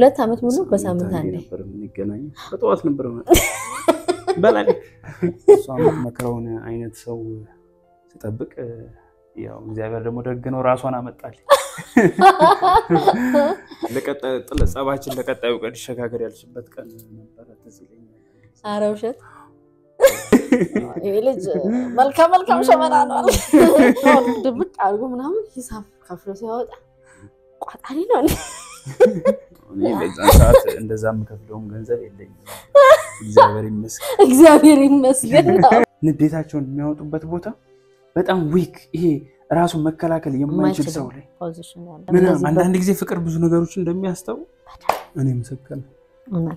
ሁለት ዓመት ሙሉ በሳምንት አንዴ ነበር የምንገናኘው። በጠዋት ነበር ማለት በላይ እሷ የምትመክረውን አይነት ሰው ስጠብቅ ያው እግዚአብሔር ደግሞ ደግ ነው፣ ራሷን አመጣል። ጸባችን ለቀጣዩ ቀን ይሸጋገር ያልሽበት ቀን ነበረ። ትዝ ይለኛል። ኧረ ውሸት ይሄ ልጅ መልካም መልካም ሸመና ነው አለ። ድብቅ አድርጎ ምናምን ሂሳብ ከፍሎ ሲያወጣ ቋጣሪ ነው እንዴ? እኔ በዛን ሰዓት እንደዛ የምከፍለውም ገንዘብ የለኝም። እግዚአብሔር ይመስገን። እግዚአብሔር ይመስገን። ንዴታቸውን የሚያወጡበት ቦታ በጣም ዊክ፣ ይሄ ራሱን መከላከል የማይችል ሰው ላይ ፖዚሽን ያለ ምናምን እንደዚህ አንዳንድ ጊዜ ፍቅር ብዙ ነገሮች እንደሚያስተው እኔ ምስክር ነኝ። እውነት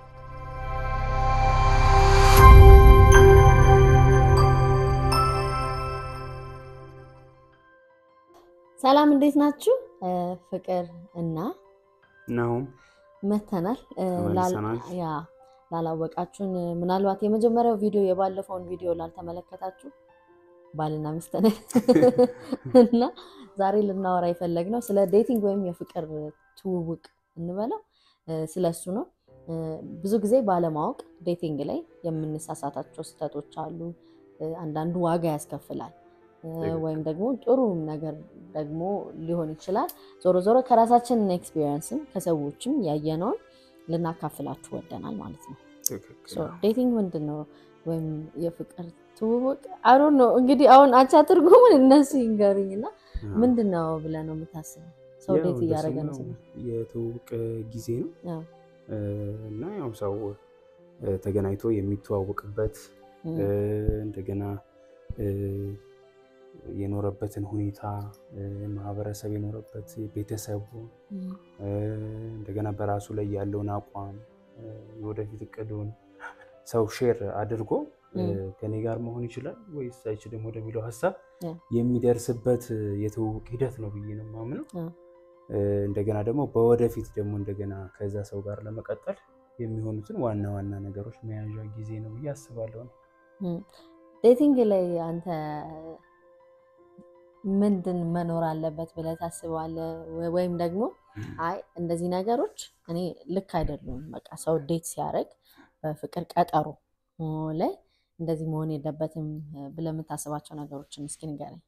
ሰላም እንዴት ናችሁ? ፍቅር እና ናሁም መተናል። ተመልሰናል። ያ ላላወቃችሁን ምናልባት የመጀመሪያው ቪዲዮ የባለፈውን ቪዲዮ ላልተመለከታችሁ ባልና ሚስት ነን እና ዛሬ ልናወራ የፈለግነው ስለ ዴቲንግ ወይም የፍቅር ትውውቅ እንበለው ስለ እሱ ነው። ብዙ ጊዜ ባለማወቅ ዴቲንግ ላይ የምንሳሳታቸው ስህተቶች አሉ። አንዳንዱ ዋጋ ያስከፍላል ወይም ደግሞ ጥሩ ነገር ደግሞ ሊሆን ይችላል። ዞሮ ዞሮ ከራሳችን ኤክስፒሪየንስም ከሰዎችም ያየነውን ልናካፍላችሁ ወደናል ማለት ነው። ዴቲንግ ምንድን ነው ወይም የፍቅር ትውውቅ አሮ ነው እንግዲህ አሁን አቻ ትርጉሙን እነሱ ይንገሩኝ እና ምንድን ነው ብለህ ነው የምታስበው? ሰው ዴት እያደረገ ነው ስለ የትውውቅ ጊዜ ነው አዎ። እና ያው ሰው ተገናኝቶ የሚተዋወቅበት እንደገና የኖረበትን ሁኔታ ማህበረሰብ የኖረበት ቤተሰቡ እንደገና በራሱ ላይ ያለውን አቋም የወደፊት እቅዱን ሰው ሼር አድርጎ ከኔ ጋር መሆን ይችላል ወይስ አይችልም ወደሚለው ሀሳብ የሚደርስበት የትውውቅ ሂደት ነው ብዬ ነው የማምነው። እንደገና ደግሞ በወደፊት ደግሞ እንደገና ከዛ ሰው ጋር ለመቀጠል የሚሆኑትን ዋና ዋና ነገሮች መያዣ ጊዜ ነው ብዬ አስባለሁ ነው። ዴቲንግ ላይ አንተ ምንድን መኖር አለበት ብለህ ታስባለህ? ወይም ደግሞ አይ እንደዚህ ነገሮች እኔ ልክ አይደሉም፣ በቃ ሰው ዴት ሲያደርግ በፍቅር ቀጠሮ ላይ እንደዚህ መሆን የለበትም ብለህ የምታስባቸው ነገሮችን እስኪ ንገረኝ።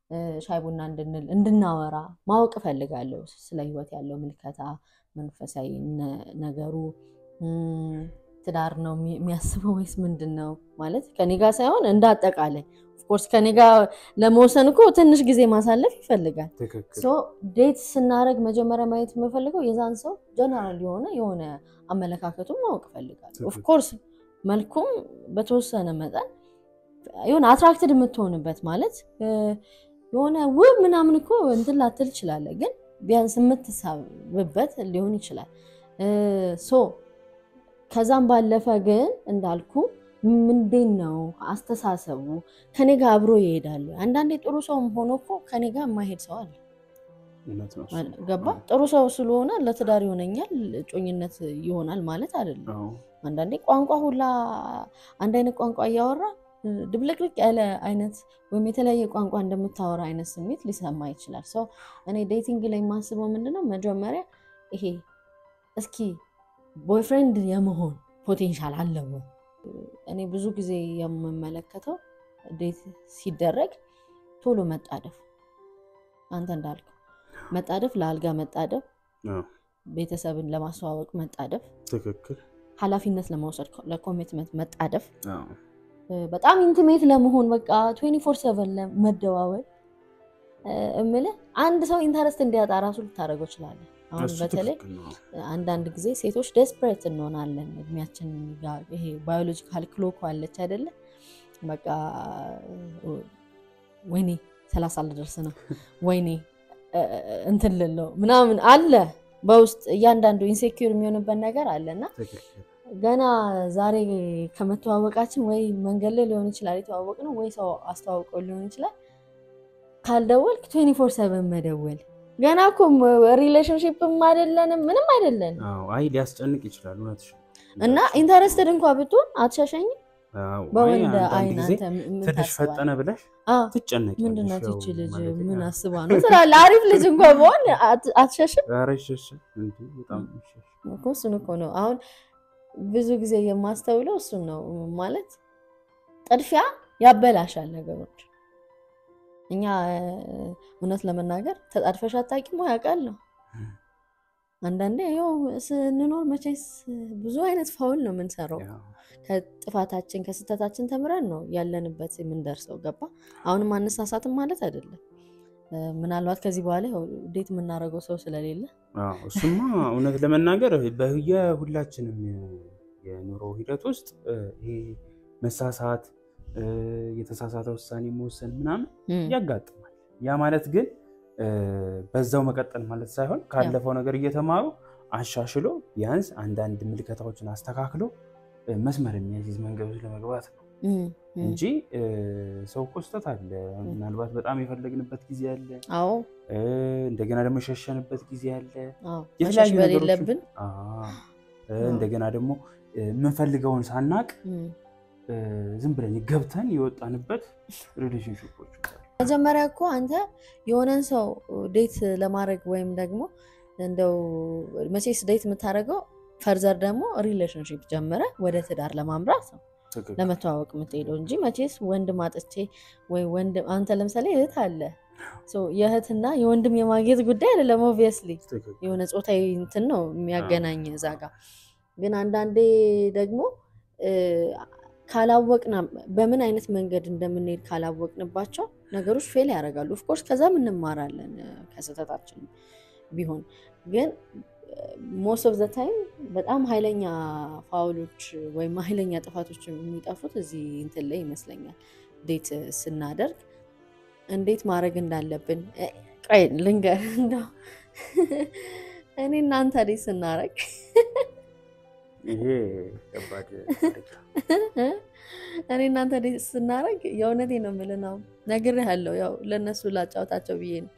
ሻይ ቡና እንድንል እንድናወራ ማወቅ እፈልጋለሁ። ስለ ህይወት ያለው ምልከታ፣ መንፈሳዊ ነገሩ ትዳር ነው የሚያስበው ወይስ ምንድን ነው ማለት ከኔ ጋር ሳይሆን እንደ አጠቃላይ ኦፍኮርስ ከኔ ጋር ለመወሰን እኮ ትንሽ ጊዜ ማሳለፍ ይፈልጋል። ዴት ስናደርግ መጀመሪያ ማየት የምፈልገው የዛን ሰው ጀነራል የሆነ የሆነ አመለካከቱን ማወቅ እፈልጋለሁ። ኦፍኮርስ መልኩም በተወሰነ መጠን የሆነ አትራክትድ የምትሆንበት ማለት የሆነ ውብ ምናምን እኮ እንትን ላትል ትችላለህ፣ ግን ቢያንስ የምትሳብበት ሊሆን ይችላል። ሶ ከዛም ባለፈ ግን እንዳልኩ ምንድን ነው አስተሳሰቡ ከኔ ጋር አብሮ ይሄዳሉ። አንዳንዴ ጥሩ ሰውም ሆኖ እኮ ከኔ ጋር የማይሄድ ሰው አለ። ገባ? ጥሩ ሰው ስለሆነ ለትዳር ይሆነኛል እጮኝነት ይሆናል ማለት አይደለም። አንዳንዴ ቋንቋ ሁላ አንድ አይነት ቋንቋ እያወራ ድብልቅልቅ ያለ አይነት ወይም የተለያየ ቋንቋ እንደምታወራ አይነት ስሜት ሊሰማ ይችላል። ሰው እኔ ዴቲንግ ላይ የማስበው ምንድነው መጀመሪያ ይሄ እስኪ ቦይፍሬንድ የመሆን ፖቴንሻል አለው። እኔ ብዙ ጊዜ የምመለከተው ዴት ሲደረግ ቶሎ መጣደፍ፣ አንተ እንዳልከው መጣደፍ፣ ለአልጋ መጣደፍ፣ ቤተሰብን ለማስተዋወቅ መጣደፍ፣ ትክክል፣ ኃላፊነት ለመውሰድ ለኮሚትመንት መጣደፍ በጣም ኢንቲሜት ለመሆን በቃ ትዌንቲ ፎር ሰቨን ለመደዋወል እምልህ አንድ ሰው ኢንተረስት እንዲያጣ ራሱ ልታደርገው ይችላለን። አሁን በተለይ አንዳንድ ጊዜ ሴቶች ደስፕሬት እንሆናለን። እድሜያችን ጋር ይሄ ባዮሎጂካል ክሎክ አለች አይደለ? በቃ ወይኔ ሰላሳ ልደርስ ነው ወይኔ እንትን ልለው ምናምን አለ በውስጥ እያንዳንዱ ኢንሴኪር የሚሆንበት ነገር አለ እና ገና ዛሬ ከመተዋወቃችን ወይ መንገድ ላይ ሊሆን ይችላል የተዋወቅ ነው ወይ ሰው አስተዋውቀው ሊሆን ይችላል። ካልደወልክ ትዌንቲ ፎር ሰቨን መደወል ገና እኮ ሪሌሽንሽፕም አይደለንም ምንም አይደለንም። አይ ሊያስጨንቅ ይችላል እውነትሽ እና ኢንተረስትድ እንኳ ብትሆን አትሸሸኝም። በወንድ አይን አንተ ትንሽ ፈጠነ ብለሽ ትጨነቂ ምንድን ናት ይቺ ልጅ ምን አስባ ነው ትላለህ። አሪፍ ልጅ እንኳ በሆን አትሸሽም። እሱን እኮ ነው አሁን ብዙ ጊዜ የማስተውለው እሱን ነው ማለት ጥድፊያ ያበላሻል ነገሮች። እኛ እውነት ለመናገር ተጣድፈሽ አታውቂም ወይ? አውቃለሁ። አንዳንዴ ያው ስንኖር መቼስ ብዙ አይነት ፋውል ነው የምንሰራው። ከጥፋታችን ከስህተታችን ተምረን ነው ያለንበት የምንደርሰው። ገባ? አሁንም አነሳሳትም ማለት አይደለም። ምናልባት ከዚህ በኋላ እንዴት የምናደርገው ሰው ስለሌለ እሱማ እውነት ለመናገር በየሁላችንም የኑሮ ሂደት ውስጥ ይሄ መሳሳት፣ የተሳሳተ ውሳኔ መወሰን ምናምን ያጋጥማል። ያ ማለት ግን በዛው መቀጠል ማለት ሳይሆን ካለፈው ነገር እየተማሩ አሻሽሎ ቢያንስ አንዳንድ ምልከታዎችን አስተካክሎ መስመር የሚያስይዝ መንገዶች ለመግባት ነው እንጂ ሰው እኮ ስህተት አለ። ምናልባት በጣም የፈለግንበት ጊዜ አለ። አዎ እንደገና ደግሞ የሸሸንበት ጊዜ አለ። መሸሽ በሌለብን እንደገና ደግሞ የምንፈልገውን ሳናቅ ዝም ብለን ገብተን የወጣንበት ሪሌሽንሽፖች መጀመሪያ እኮ አንተ የሆነን ሰው ዴት ለማድረግ ወይም ደግሞ እንደው መቼስ ዴት የምታደርገው ፈርዘር ደግሞ ሪሌሽንሽፕ ጀምረ ወደ ትዳር ለማምራት ነው ለመተዋወቅ የምትሄደው እንጂ መቼስ ወንድም አጥቼ ወይ ወንድም አንተ ለምሳሌ እህት አለ የእህትና የወንድም የማግኘት ጉዳይ አይደለም። ኦብቪየስሊ የሆነ ጾታዊ እንትን ነው የሚያገናኝ እዛ ጋ ግን አንዳንዴ ደግሞ ካላወቅና በምን አይነት መንገድ እንደምንሄድ ካላወቅንባቸው ነገሮች ፌል ያደርጋሉ። ኦፍኮርስ ከዛም እንማራለን ከስህተታችን ቢሆን ግን ሞስት ኦፍ ዘ ታይም በጣም ኃይለኛ ፋውሎች ወይም ኃይለኛ ጥፋቶች የሚጠፉት እዚህ እንትን ላይ ይመስለኛል። ዴት ስናደርግ እንዴት ማድረግ እንዳለብን ቆይ ልንገር። እንደው እኔ እናንተ ዴት ስናደርግ ይሄ ከባድ እኔ እናንተ ዴት ስናደርግ የእውነቴ ነው የምልህ ነው ነግሬሃለሁ። ያው ለእነሱ ላጫውታቸው ብዬ ነው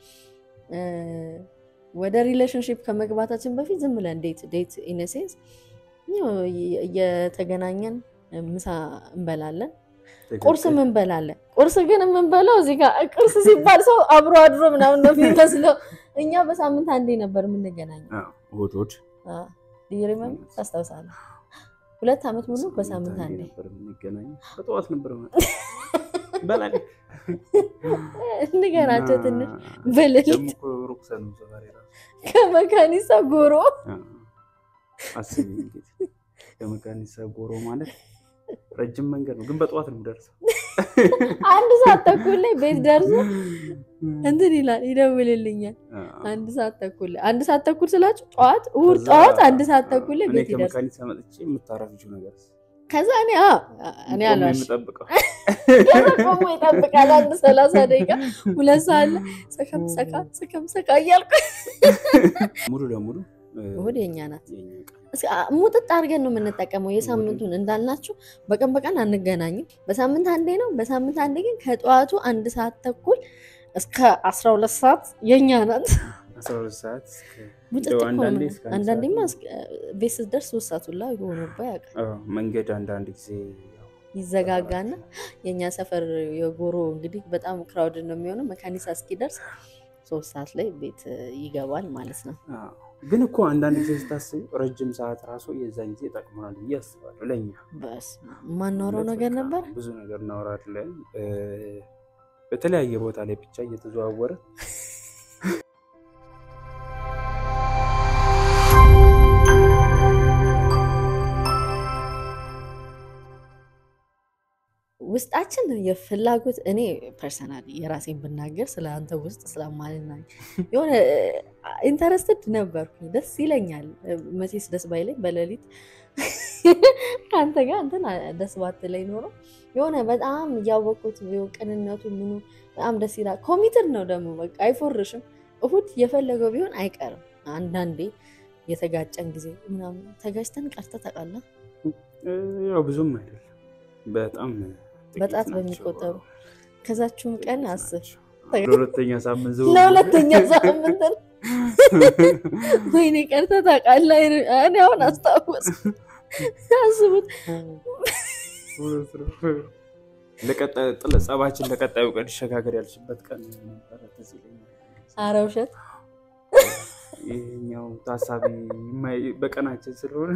ወደ ሪሌሽንሽፕ ከመግባታችን በፊት ዝም ብለን ዴት ዴት ኢነሴንስ እየተገናኘን ምሳ እንበላለን፣ ቁርስም እንበላለን። ቁርስ ግን የምንበላው እዚህ ጋር ቁርስ ሲባል ሰው አብሮ አድሮ ምናምን ነው የሚመስለው። እኛ በሳምንት አንዴ ነበር የምንገናኘው። እሑድ እሑድ ዲሪመም ታስታውሳለህ? ሁለት ዓመት ሙሉ በሳምንት አንዴ ነበር የምንገናኘው። በጠዋት ነበር በላ ንገራቸው እና ትንሽ በሌሊት ደግሞ እኮ ሩቅ ሰኑ ሰፈር የራሱ ከመካኒሳ ጎሮ አስቢ እንግዲህ ከመካኒሳ ጎሮ ማለት ረጅም መንገድ ነው፣ ግን በጠዋት ነው የምደርሰው። አንድ ሰዓት ተኩል ላይ ቤት ደርሶ እንትን ይላል ይደውልልኛል። አንድ ሰዓት ተኩል ላይ አንድ ሰዓት ተኩል ስላችሁ ጠዋት እሑድ ከዛ ጠዋት አንድ ሰዓት ተኩል ላይ እኔ ቤት ይደርሳል። ከመካኒሳ መጥቼ የምታረፍችው ነገር ከዛ እኔ አ እኔ ቆሜ አላሽ የምጠብቀው ከዛ ቆሞ ይጠብቃል አንድ ሰላሳ ደቂቃ ሁለት ሰዓት ላይ ሰከም ሰካ ሰከም ሰካ እያልኩ ሙሉ ለሙሉ እ፣ እሑድ የኛ ናት። የኛ ቀን። እስኪ አ- ሙጥጥ አድርገን ነው የምንጠቀመው። የሳምንቱን እንዳልናችሁ በቀን በቀን አንገናኝም። በሳምንት አንዴ ነው። በሳምንት አንዴ ግን ከጠዋቱ አንድ ሰዓት ተኩል እስከ አስራ ሁለት ሰዓት የኛ ናት። አስራ ሁለት ሰዓት እስከ- ሙጥጥ እንደው እኮ ነው አንዳንዴ የምን- እስከ አንድ አንዳንዴማ ሰዓት እስከ- ቤት ስትደርስ ሶስት ሰዓት ሁላ የሆነባ ያውቃል። አዎ፣ መንገድ አንዳንድ ጊዜ ያው ይዘጋጋና የእኛ ሰፈር የጎሮ እንግዲህ በጣም ክራውድ ነው የሚሆነው። መካኒሳ እስኪደርስ ሶስት ሰዓት ላይ ቤት ይገባል ማለት ነው። አዎ። ግን እኮ አንዳንድ ጊዜ ስታስብ ረጅም ሰዓት ራሱ የዛን ጊዜ ጠቅሞናል ብዬ አስባለሁ። ለእኛ በስ የማናወራው ነገር በቃ ነበር። ብዙ ነገር እናወራለን እ፣ በተለያየ ቦታ ላይ ብቻ እየተዘዋወረ ውስጣችን የፍላጎት እኔ ፐርሰናሊ የራሴን ብናገር ስለ አንተ ውስጥ ስለማልናኝ የሆነ ኢንተረስትድ ነበርኩኝ። ደስ ይለኛል። መቼስ ደስ ባይለኝ በሌሊት ከአንተ ጋር እንትን ደስ ባትለኝ ኖሮ የሆነ በጣም እያወቅኩት ቢሆን ቅንነቱ ምኑ በጣም ደስ ይላል። ኮሚትድ ነው ደግሞ በቃ አይፎርሽም። እሁድ የፈለገው ቢሆን አይቀርም። አንዳንዴ የተጋጨን ጊዜ ምናምን ተጋጭተን ቀርተ ተቃላ እ፣ ያው ብዙም አይደለም በጣም ጥቂት በጣት ናቸው። በሚቆጠሩ ከዛችሁም ቀን ጥቂት አስብ ናቸው። ለሁለተኛ ሳምንት ዘው ለሁለተኛ ሳምንት ነው። ወይኔ ቀርተ ታውቃለህ። እኔ አሁን አስታወስኩ። አስቡት ለቀጣዩ ጥለ- ጸባችን ለቀጣዩ ቀን ይሸጋገር ያልሽበት ቀን ነበረ። ትዝ ይለኛል። ኧረ ውሸት ይሄኛው ታሳቢ የማይ- በቀናችን ስለሆነ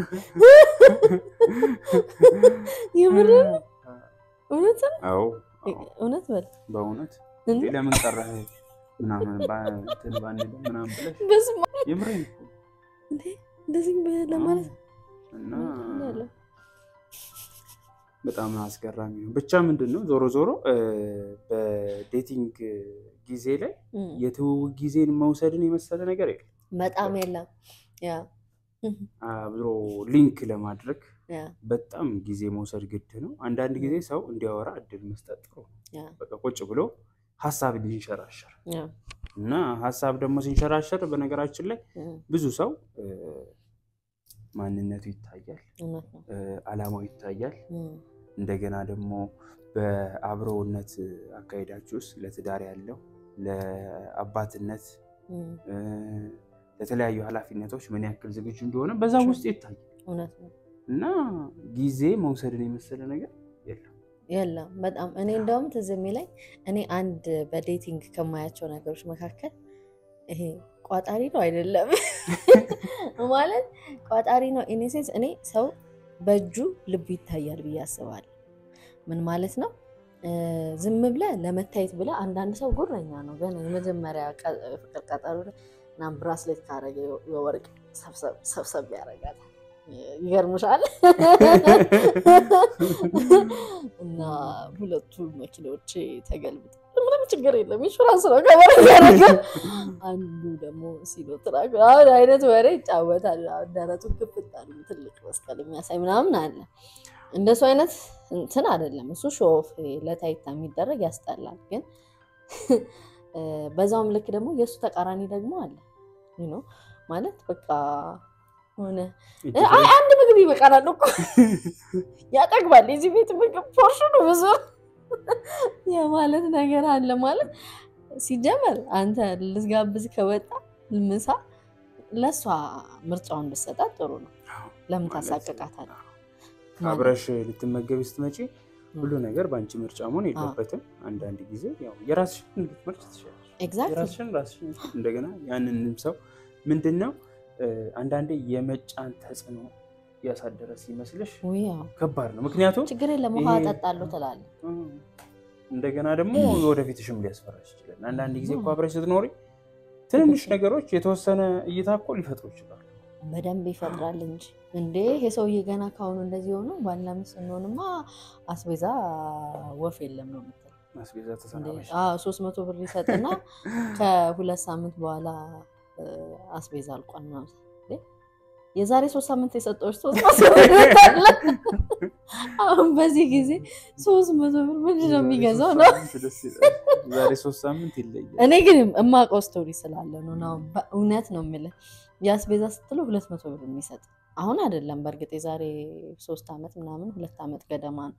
የምር እውነት ነው? አዎ እውነት በል በእውነት እንዴ? እንዴ ለምን ቀረህ ምናምን ባ- እንትን ባንልም ምናምን ብለሽ በስመ አብ የምሬን እኮ እንዴ! እንደዚህ በ- ለማለት እና ያለው በጣም አስገራሚ ነው። ብቻ ምንድን ነው ዞሮ ዞሮ እ፣ በዴቲንግ ጊዜ ላይ እም፣ የትውውቅ ጊዜን መውሰድን የመሰለ ነገር የለም። በጣም የለም። ያ እም፣ አብሮ ሊንክ ለማድረግ ያ በጣም ጊዜ መውሰድ ግድ ነው። አንዳንድ ጊዜ ሰው እንዲያወራ እድል መስጠት ጥሩ ነው። ያ በቃ ቁጭ ብሎ ሀሳብ ሊንሸራሸር ያ እና ሀሳብ ደግሞ ሲንሸራሸር በነገራችን ላይ እም፣ ብዙ ሰው እ፣ ማንነቱ ይታያል፣ እውነት ነው። እ፣ አላማው ይታያል። እም፣ እንደገና ደግሞ በአብሮነት አካሄዳችሁ ውስጥ ለትዳር ያለው ለአባትነት እም፣ እ፣ ለተለያዩ ኃላፊነቶች ምን ያክል ዝግጁ እንደሆነ በዛ ውስጥ ይታያል እውነት ነው። እና ጊዜ መውሰድን የመሰለ ነገር የለም። የለም በጣም እኔ እንደውም ትዝ የሚለኝ እኔ አንድ በዴቲንግ ከማያቸው ነገሮች መካከል ይሄ ቋጣሪ ነው አይደለም ማለት ቋጣሪ ነው ኢኔሴንስ እኔ ሰው በእጁ ልቡ ይታያል ብዬ አስባለሁ ምን ማለት ነው እ፣ ዝም ብለህ ለመታየት ብለህ አንዳንድ ሰው ጉረኛ ነው ገና የመጀመሪያ ቀ- ፍቅር ቀጠሮ ላይ ምናምን ብራስሌት ካረገ የወርቅ ሰብሰብ- ሰብሰብ ያደርጋታል ይገርምሻል እና ሁለቱ መኪናዎች ተገልብጠው ምንም ችግር የለም ኢንሹራንስ ነው ከበር ያደረገ አንዱ ደግሞ ሲኖትራክ አሁን አይነት ወሬ ይጫወታል አሁን ደረቱን ክፍት አሉ ትልቅ መስቀል የሚያሳይ ምናምን አለ እንደሱ አይነት እንትን አይደለም እሱ ሾፍ ለታይታ የሚደረግ ያስጠላል ግን እ፣ በዛውም ልክ ደግሞ የእሱ ተቃራኒ ደግሞ አለ you know ማለት በቃ ሆነ አይ አንድ ምግብ ይበቃናል እኮ ያጠግባል። የዚህ ቤት ምግብ ፖርሽኑ ብዙ የማለት ነገር አለ። ማለት ሲጀመር አንተ ልትጋብዝ ከወጣ ምሳ ለእሷ ምርጫውን ብትሰጣት ጥሩ ነው። ለምን ታሳቅቃታለህ? አብረሽ ልትመገቢ ስትመጪ ሁሉ ነገር በአንቺ ምርጫ መሆን የለበትም። አንዳንድ ጊዜ ያው የራስሽን ልትመርጭ ትችላለሽ። ኤግዛክትሊ የራስሽን ራስሽን እንደገና ያንንም ሰው ምንድን ነው እ፣ አንዳንዴ የመጫን ተጽዕኖ ያሳደረ ሲመስልሽ ውያው ከባድ ነው። ምክንያቱም ችግር የለም ውሃ ይሄ- እጠጣለሁ ትላለህ። እ፣ እንደገና ደግሞ የወደፊትሽም ሊያስፈራሽ ይችላል። አንዳንድ ጊዜ እኮ አብረሽ ስትኖሪ ትንንሽ ነገሮች የተወሰነ እይታ እኮ ሊፈጥሩ ይችላሉ። በደንብ ይፈጥራል እንጂ እንዴ ይሄ ሰውዬ ገና ካሁኑ እንደዚህ ሆኖ ባልና ሚስት ስንሆንማ አስቤዛ ወፍ የለም ነው የምትለው። አስቤዛ እንዴ ተሰናበሽ አዎ ሶስት መቶ ብር ይሰጥና ከሁለት ሳምንት በኋላ እ፣ አስቤዛ አልቋል ምናምን እንዴ የዛሬ ሶስት ሳምንት የሰጠዎች ሶስት መቶ ብር አለ። አሁን በዚህ ጊዜ ሶስት መቶ ብር ምንድን ነው የሚገዛው ነው ዛሬ ሶስት ሳምንት ይለያል። እኔ ግን የማውቀው ስቶሪ ስላለ ነው ነው በእውነት ነው የምልህ። የአስቤዛ ስትለው ሁለት መቶ ብር የሚሰጥ አሁን አይደለም። በእርግጥ የዛሬ ሶስት ዓመት ምናምን ሁለት ዓመት ገደማ ነው።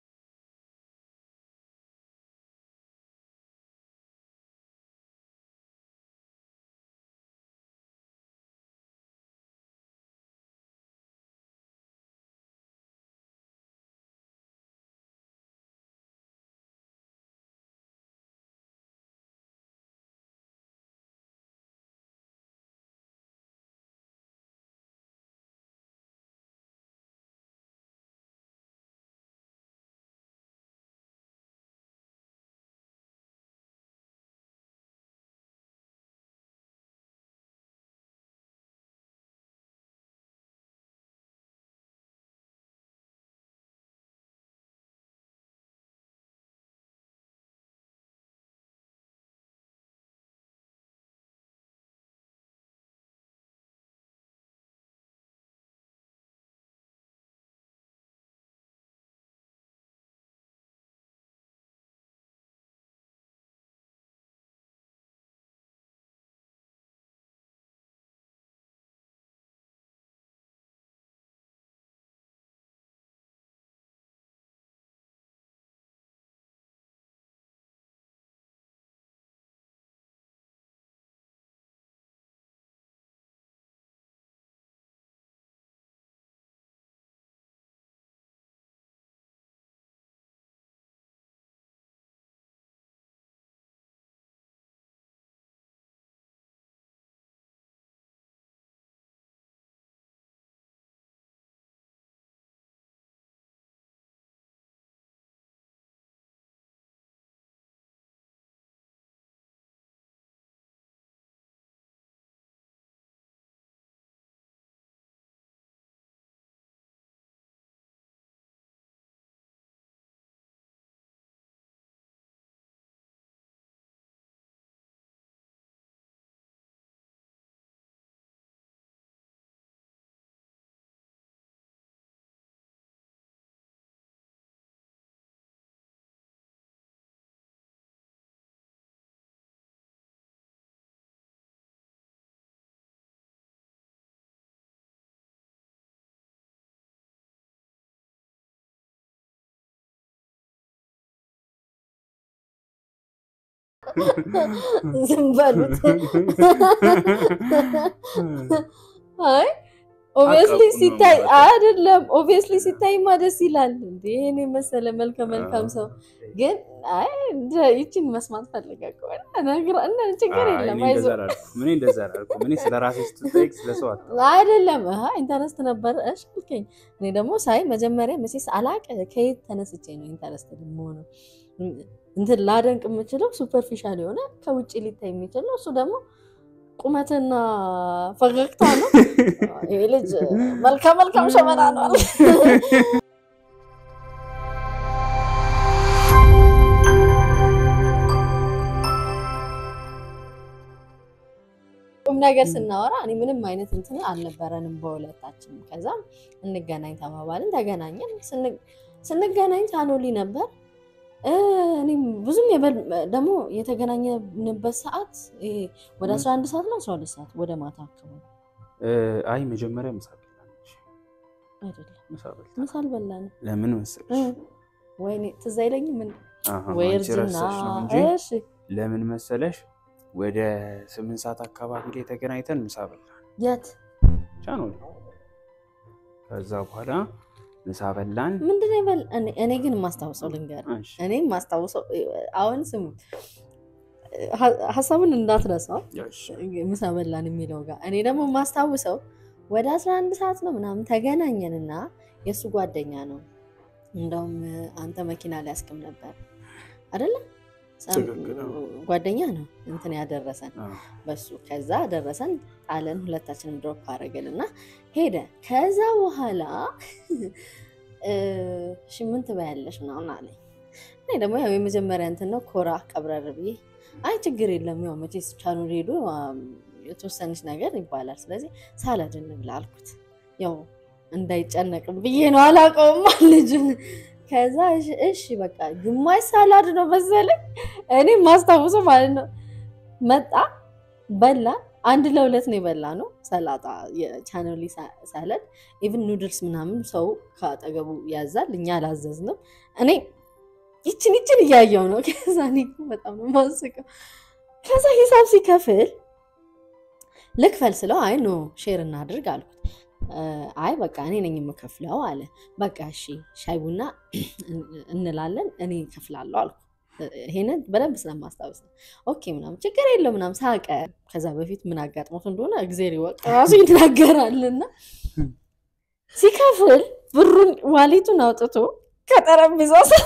ዝም በሉት። አይ ኦብቪየስሊ አቃቁ ነው ሲታይ ማለት ነው። አይደለም፣ ኦብቪየስሊ ሲታይማ ደስ ይላል። እንዴ ይሄን የመሰለ መልከ መልካም ሰው ግን አይ እንደ- ይችን መስማት ፈልገ ከሆነ ነግራ እና ችግር አይ፣ የለም እኔ አይዞህ እንደዛ አላልኩም። እኔ እንደዛ አላልኩም። እኔ ስለ ራሴ ስትጠይቅ ስለ ሰው አታውቅም። አይደለም አሀ ኢንተረስት ነበረ። እሺ አልከኝ። እኔ ደግሞ ሳይ መጀመሪያ መቼስ አላቅ ከየት ተነስቼ ነው ኢንተረስት የምሆነው እንትን ላደንቅ የምችለው ሱፐርፊሻል የሆነ ከውጭ ሊታይ የሚችል ነው። እሱ ደግሞ ቁመትና ፈገግታ ነው። ይህ ልጅ መልካም መልካም ሸመና ነው አለ። ቁም ነገር ስናወራ እኔ ምንም አይነት እንትን አልነበረንም በሁለታችን። ከዛም እንገናኝ ተባባልን፣ ተገናኘን። ስን- ስንገናኝ ታኖሊ ነበር። እ፣ እኔም ብዙም የበል- ደግሞ የተገናኘንበት ሰዓት ይሄ ወደ 11 ሰዓት ነው 12 ሰዓት ወደ ማታ አካባቢ እ፣ አይ መጀመሪያ ምሳ በላች። አይደለም። ምሳ በልታ ምሳ አልበላንም። ለምን እ፣ መሰለሽ? ወይኔ ትዝ አይለኝም ምን አሃ፣ ወይ አንቺ እርጅና። ረሳሽ ነው እንጂ እሺ ለምን መሰለሽ? ወደ ስምንት ሰዓት አካባቢ ላይ ተገናኝተን ምሳ በላን የት ቻኖል። ከዛ በኋላ ምሳ በላን። ምንድን ነው የበል እኔ- እኔ ግን የማስታውሰው ልንገር እሺ፣ እኔ የማስታውሰው አሁን ስሙ ሀ- ሀሳቡን እንዳትረሳው እሺ፣ ምሳ በላን የሚለው ጋር እኔ ደግሞ የማስታውሰው ወደ 11 ሰዓት ነው ምናምን ተገናኘንና የእሱ ጓደኛ ነው እንደውም አንተ መኪና ሊያስቅም ነበር አይደለም ትክክል ነው። ጓደኛ ነው እንትን ያደረሰን አዎ። በሱ ከዛ ደረሰን ጣለን ሁለታችንም ድሮፕ አደረግን እና ሄደ ከዛ በኋላ እ፣ እሺ ምን ትበያለሽ ምናምን አለኝ እኔ ደግሞ ያው የመጀመሪያ እንትን ነው ኮራ ቀብረር ብዬ አይ ችግር የለም ያው መቼስ ቻኑር ሄዱ አም፣ የተወሰነች ነገር ይባላል ስለዚህ ሳላድ እንብላ አልኩት ያው እንዳይጨነቅም ብዬ ነው አላውቀውም ልጁን ከዛ እሺ እሺ በቃ ግማሽ ሳላድ ነው መሰለኝ እኔ ማስታውሰው ማለት ነው መጣ በላ አንድ ለሁለት ነው የበላ ነው ሰላጣ የቻናሊ ሳለድ ኢቭን ኑድልስ ምናምን ሰው ከአጠገቡ ያዛል እኛ አላዘዝንም እኔ ይችን ይችን እያየው ነው ከዛ እኔ እኮ በጣም ነው የማስቀው ከዛ ሂሳብ ሲከፍል ልክፈል ስለው አይ ኖ ሼር እናድርግ አልኩት እ፣ አይ በቃ እኔ ነኝ የምከፍለው አለ በቃ እሺ ሻይ ቡና እንላለን እኔ እከፍላለሁ አልኩ ይሄንን በደንብ ስለማስታወስ ነው ኦኬ ምናምን ችግር የለው ምናምን ሳቀ ከዛ በፊት ምን አጋጥሞት እንደሆነ እግዜር ይወቅ ራሱ ይናገራልና ሲከፍል ብሩን ዋሌቱን አውጥቶ ከጠረጴዛ ስር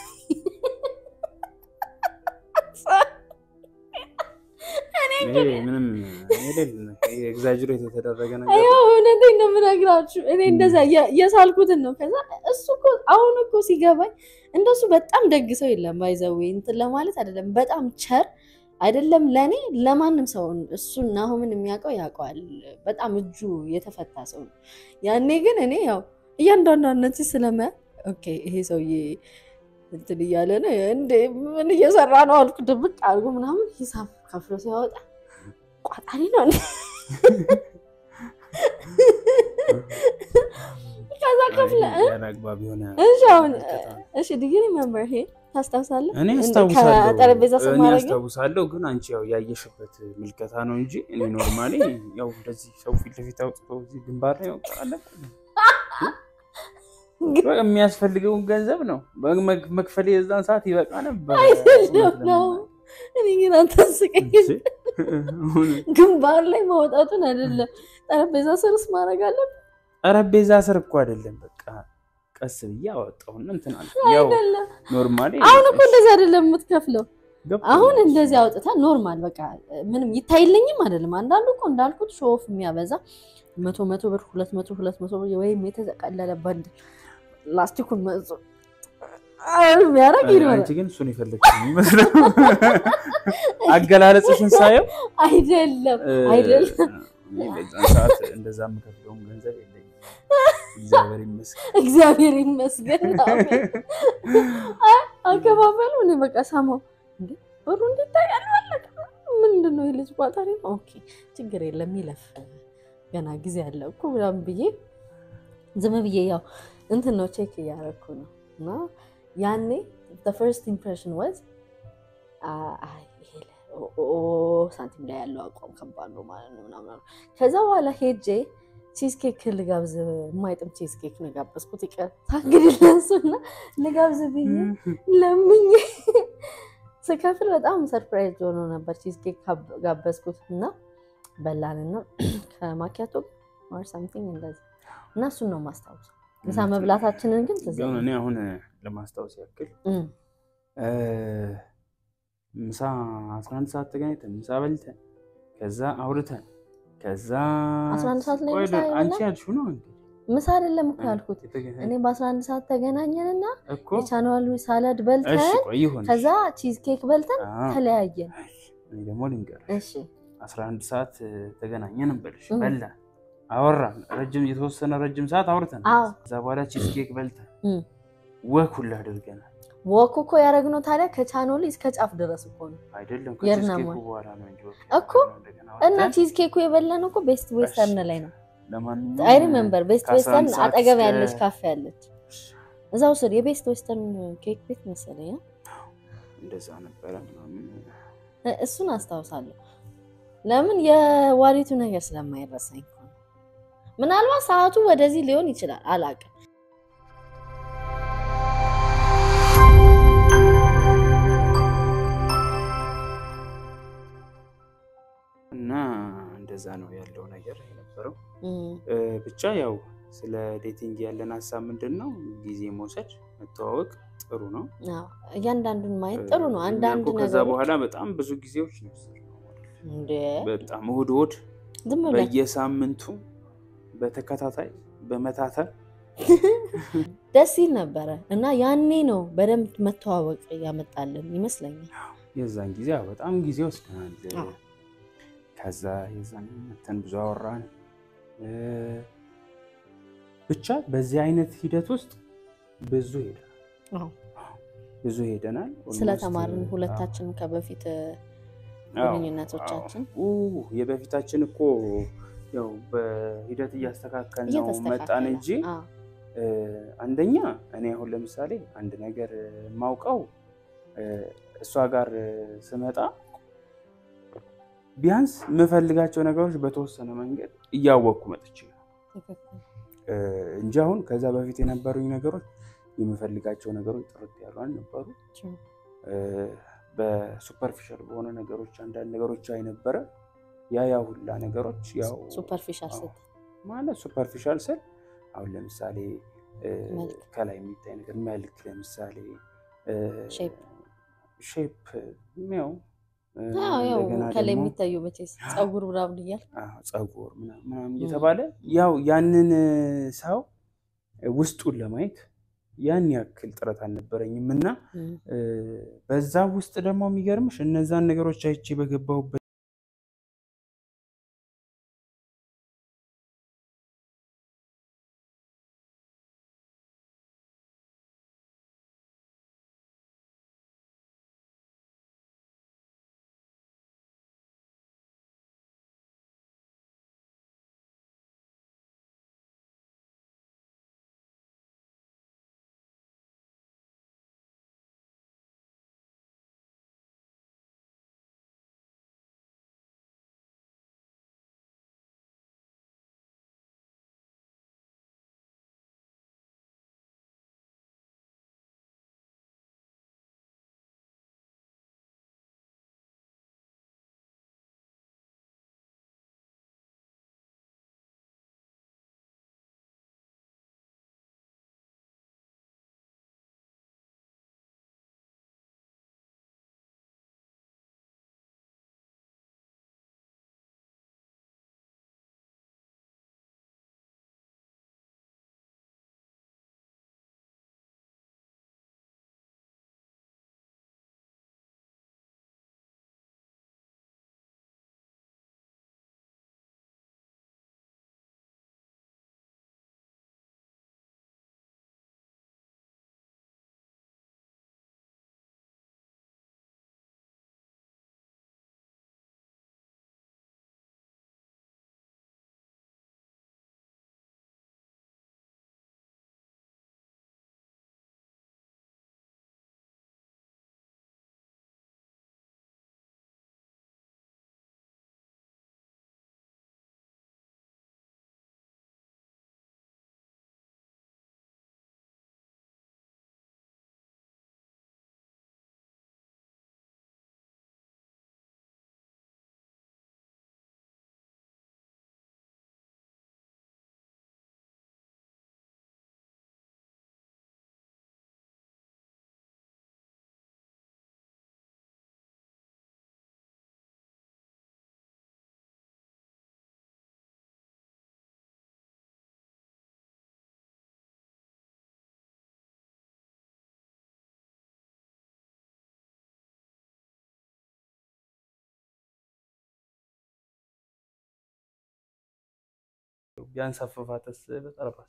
ይሄ ምንም የሌለ ኤግዛጅሬት የተደረገ ነገር ነው። ያው እውነቴን ነው የምነግራችሁ። እኔ እንደዛ እየ- እየሳልኩትን ነው። ከዛ እሱ እኮ አሁን እኮ ሲገባኝ እንደሱ በጣም ደግ ሰው የለም። ባይዘዌ እንትን ለማለት አይደለም፣ በጣም ቸር አይደለም ለእኔ ለማንም ሰው እሱን ናሆምን የሚያውቀው ያውቀዋል። በጣም እጁ የተፈታ ሰው ነው። ያኔ ግን እኔ ያው እያንዳንዷነት ስለመ ኦኬ ይሄ ሰውዬ እንትን እያለ ነው እንዴ ምን እየሰራ ነው አልኩ። ድብቅ አድርጎ ምናምን ሂሳብ ከፍሎ ሲያወጣ ቋጣሪ ነው እንዴ? ከዛ ከፍለ እ? ያለ አግባብ የሆነ እሺ አሁን ምልከታ ነው። እሺ ዲግሪ ሜምበር ይሄ ታስታውሳለህ? እኔ እንደ አስታውሳለሁ ከጠረጴዛ ስር እኔ ማድረግ አስታውሳለሁ፣ ግን አንቺ ያው ያየሽበት ምልከታ ነው እንጂ እኔ ኖርማሊ ያው እንደዚህ ሰው ፊት ለፊት አውጥቶ እዚህ ግንባር ላይ መቁጠር አለብን። በቃ የሚያስፈልገውን ገንዘብ ነው በመክ- መክፈል የዛን ሰዓት ይበቃ ነበር። አይደለም ነው። እኔ ግን አታስቀኝ። ግንባር ላይ ማውጣቱን አይደለም ጠረጴዛ ስርስ ማድረግ አለብን ጠረጴዛ ስር እኮ አይደለም። በቃ ቀስ ብዬ አወጣሁና እንትን አለ። ያው አይደለም። ኖርማሊ አሁን እኮ እንደዚህ አይደለም የምትከፍለው። ገብቶኛል። አሁን እንደዚህ አውጥታ ኖርማል በቃ ምንም ይታይልኝም አይደለም። አንዳንዱ እኮ እንዳልኩት ሾፍ የሚያበዛ መቶ መቶ ብር ሁለት መቶ ሁለት መቶ ብር ወይም የተጠቀለለ ባንድ ላስቲኩን መዞ የሚያደርግ ይኖራል። አንቺ ግን እሱን የፈለግሽ የሚመስለው አገላለጽሽን ሳየው አይደለም እ፣ አይደለም። እኔ በዛን ሰዓት እንደዛ የምከፍለውም ገንዘብ የለኝም። እግዚአብሔር ይመስገን። እግዚአብሔር ይመስገን። አሜን። አይ አከፋፈሉ እኔ በቃ ሰማው እንዴ ብሩ እንዲታያል ማለት ምንድን ነው የልጅ ቋጣሪ ነው። ኦኬ ችግር የለም ይለፍ ገና ጊዜ አለ እኮ ምናምን ብዬ ዝም ብዬ ያው እንትን ነው ቼክ እያደረኩ ነው እና ያኔ ፈርስት ኢምፕሬሽን ወዝ ሳንቲም ላይ ያለው አቋም ከባድ ነው ማለት ነው ምናምን አሉ። ከዛ በኋላ ሄጄ ቺዝኬክ ልጋብዝ የማይጥም ቺዝኬክ ነው የጋበዝኩት። ይቅርታ እንግዲህ ለእሱና ልጋብዝ ብዬ ለምኜ ስከፍል በጣም ሰርፕራይዝ ሆኖ ነበር። ቺዝኬክ ጋበዝኩት እና በላንና ከማኪያቶ ኦር ሳምቲንግ እንደዚህ እና እሱን ነው ማስታወስ። ምሳ መብላታችንን ግን ትዝ ግን እኔ አሁን ለማስታወስ ያክል እም፣ እ፣ ምሳ 11 ሰዓት ተገናኝተን ምሳ በልተን ከዛ አውርተን ከዛ 11 ሰዓት ላይ ቆይ ምሳ የበላን? አንቺ ያልሽው ነው እንዴ? ምሳ አይደለም እኮ ያልኩት የተገናኘ- እኔ በ11 ሰዓት ተገናኘንና እኮ የቻናሉ ሳላድ እሺ በልተን ቆይ ይሁን ከዛ ቺዝ ኬክ በልተን አዎ። ተለያየን። እኔ ደግሞ ልንገርሽ እሺ 11 ሰዓት ተገናኘን እንበልሽ እም። በላን አወራን ረጅም የተወሰነ ረጅም ሰዓት አውርተን አዎ። ከዛ በኋላ ቺዝ ኬክ በልተን እም። ወክ ሁላ አድርገናል ወክ እኮ ያደረግነው ታዲያ ከቻኖሊ እስከ ጫፍ ድረስ እኮ ነው አይደለም የርና ከቺዝ ኬኩ ሞል። በኋላ ነው እንጂ ወክ እኮ ያደረግነው እንደገና እና አውርተን። ቺዝ ኬኩ የበላነው እኮ ቤስት ዌስተርን ላይ ነው። ለማንኛውም አይ ሪሜምበር ቤስት ከአስራ ዌስተርን አንድ ሰዓት አጠገብ እስከ- ያለች ካፌ አለች። እዛው ስር የቤስት ዌስተርን ኬክ ቤት መሰለኝ አ? እንደዛ ነበረ ምናምን እ- እሱን አስታውሳለሁ። ለምን የዋሪቱ ነገር ስለማይረሳኝ እኮ ነው። ምናልባት ሰዓቱ ወደዚህ ሊሆን ይችላል አላውቅም። እና እንደዛ ነው ያለው ነገር የነበረው። እም፣ እ፣ ብቻ ያው ስለ ዴቲንግ ያለን ሀሳብ ምንድን ነው? ጊዜ መውሰድ፣ መተዋወቅ ጥሩ ነው። አዎ፣ እያንዳንዱን ማየት ጥሩ ነው። እኛ አንዳንድ እኮ ከዛ ነገሮች በኋላ በጣም ብዙ ጊዜዎች ነው የወሰድነው። እንደ በጣም እሑድ እሑድ ዝም ብለህ በየሳምንቱ በተከታታይ በመታተል ደስ ይል ነበረ እና ያኔ ነው በደንብ መተዋወቅ ያመጣልን ይመስለኛል። የዛን ጊዜ ያው በጣም ጊዜ ወስደናል። አዎ። ከዛ የዛን መተን ብዙ አወራን። እ፣ ብቻ በዚህ አይነት ሂደት ውስጥ ብዙ ሄደናል አዎ። ብዙ ሄደናል። ስለተማርን ኦልሞስት፣ ሁለታችን ከበፊት አዎ፣ ግንኙነቶቻችን አዎ። ኡ፣ የበፊታችን እኮ ያው በሂደት እያስተካከል ነው መጣን እየተስተካከለ እንጂ አዎ፣ እ፣ አንደኛ እኔ አሁን ለምሳሌ አንድ ነገር ማውቀው እሷ ጋር ስመጣ ቢያንስ የምፈልጋቸው ነገሮች በተወሰነ መንገድ እያወቅኩ መጥቼ ነው ትክክል። እ፣ እንጂ አሁን ከዛ በፊት የነበሩኝ ነገሮች የምፈልጋቸው ነገሮች ጥርት ያሉ አልነበሩ። True. እ፣ በሱፐርፊሻል በሆነ ነገሮች አንዳንድ ነገሮች አይነበረ ያ ያ ሁላ ነገሮች ያው ሱፐርፊሻል አዎ። ስትል ማለት ሱፐርፊሻል ስል አሁን ለምሳሌ እ፣ መልክ። ከላይ የሚታይ ነገር መልክ ለምሳሌ ሼፕ ሼፕ ያው እ፣ አዎ፣ ያው እንደገና ከላይ ደግሞ የሚታዩ መቼስ ፀጉር ምናምን እያል አዎ፣ ፀጉር ምናምን ምናምን እየተባለ ያው ያንን ሰው ውስጡን ለማየት ያን ያክል ጥረት አልነበረኝም እና እ፣ በዛ ውስጥ ደግሞ የሚገርምሽ እነዛን ነገሮች አይቼ በገባሁበት ቢያንስ አፈፋተስ በጠረባስ